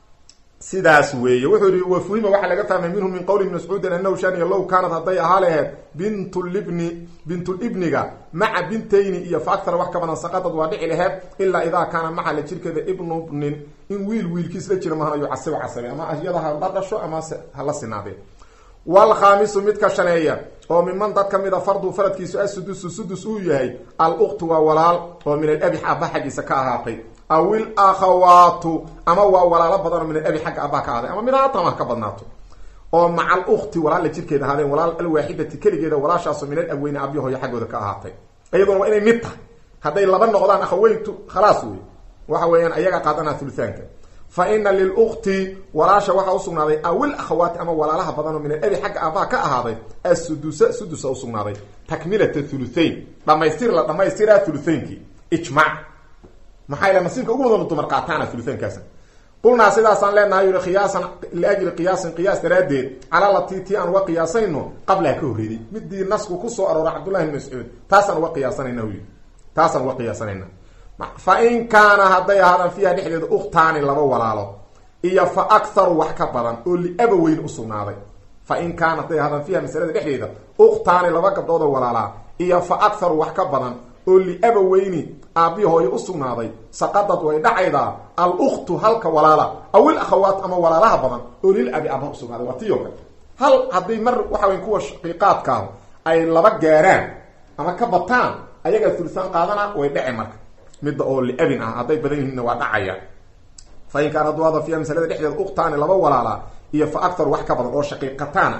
sidaas weeye wuxuu yihi wafuhima waxaa laga fahmay minhu min qowli ibn mascuudin anahu shaniya low kaanad hadday ahaa laheed bintulibni bintulibniga maca bintayni iyo fa aktara wax ka badan saqadad waa dhici laheed ilaa idaa kaana maca la jirkeeda ibnubnin in wiil wiilkiis la jira mahana yucasibu casabe ama iyada ha la dhasho amase hala sinaadee wlkhaamisu midka shaneeya oo miman dad ka mida fardu faradkiisu asudusu sudus uu yahay al-uktu waa walaal oo min alabi aba xaggiisa ka ahaatay aw ilakhawaatu ama waa walaalo badanoo min alabi xagga abaa ka ahaaday ama mid haatan ha ka badnaato oo maca alukti walaal la jirkeeda ahaadeen walaal alwaaxidati keligeeda walaashaasoo min alabweyni aabyahoyo xaggooda ka ahaatay iyaduna waa inay mid tahay hadday laba noqdaan akhaweyntu khalaas wey waxa weeyaan ayaga qaadanaa hulutaanka fa ina lilukti walaasha waxaa usugnaaday awil akhawaati ama walaalaha badanoo min alabi xagga aabbaha ka ahaaday assudusa sudusa usugnaaday takmilata thuluthayn dhamaystir la dhamaystiraa thuluthaynkii ijmac maxaa yal nasiibka ugu badan dumar qaataana thuluthaynkaasa qulnaa sidaasaan leenahay yuri qiyaasan liajli qiyaasin qiyaas daraaddeed calaa latii tii aan uga qiyaasayno qablaha ka horreeday midii nasku kusoo aroora cabdullahi bn mascuud taasaan uga qiyaasanayna yii taasaan uga qiyaasanayna fa in kaana hadday ahaadaan fiiha dhexdeeda ukhtaani laba walaalo iyo fa akharu wax ka badan oo liabaweyn usugnaaday fa in kaana hadday ahaadaan fiiha masalada dhexdeeda ukhtaani laba gabdhoodoo walaalaa iyo fa akharu wax ka badan oo liabaweyni aabbihi hooyo usugnaaday saqadad way dhacaydaa al-ukhtu halka walaala awil akhawaat ama walaalaha badan oo lil abi aabaha usugnaaday waa tiyo kale hal haddii mar waxa weyn kuwa shaqiiqaadkaa ay laba gaaraan ama ka bataan ayagaa tulisaan qaadana way dhace marka midda oo liabin ah hadday badan yihiinna waa dhacaya fa in kaana duada fiiha masalada dhexdeeda ukhtaani laba walaala iyo fa akthar wax ka badan oo shaqiiqataan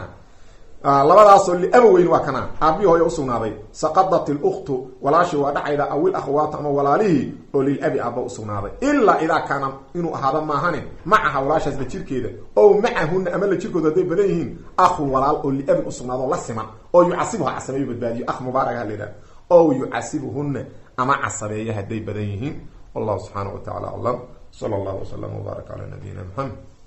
ah labadaasoo liabaweyn waa kana aabbihi hooya usugnaaday saqadat iluktu walaashii waa dhacayda awil akhwaatu ama walaalihii oo lilabi aaba usugnaaday ilaa idaa kaana inuu ahaado maahanin macaha walaashaas la jirkeeda ow macahuna ama la jirkooda hadday badan yihiin akhun walaal oo liabin usugnaado la siman oo yucasibuha casabeeyo badbaadiyo akh mubaaraka la yidhaha ow yucasibuhuna ama casabeeya hadday badan yihiin wallahu subxaana wa tacala aclam sala allahu wasalam wbaarak calaa nabiyina maxamed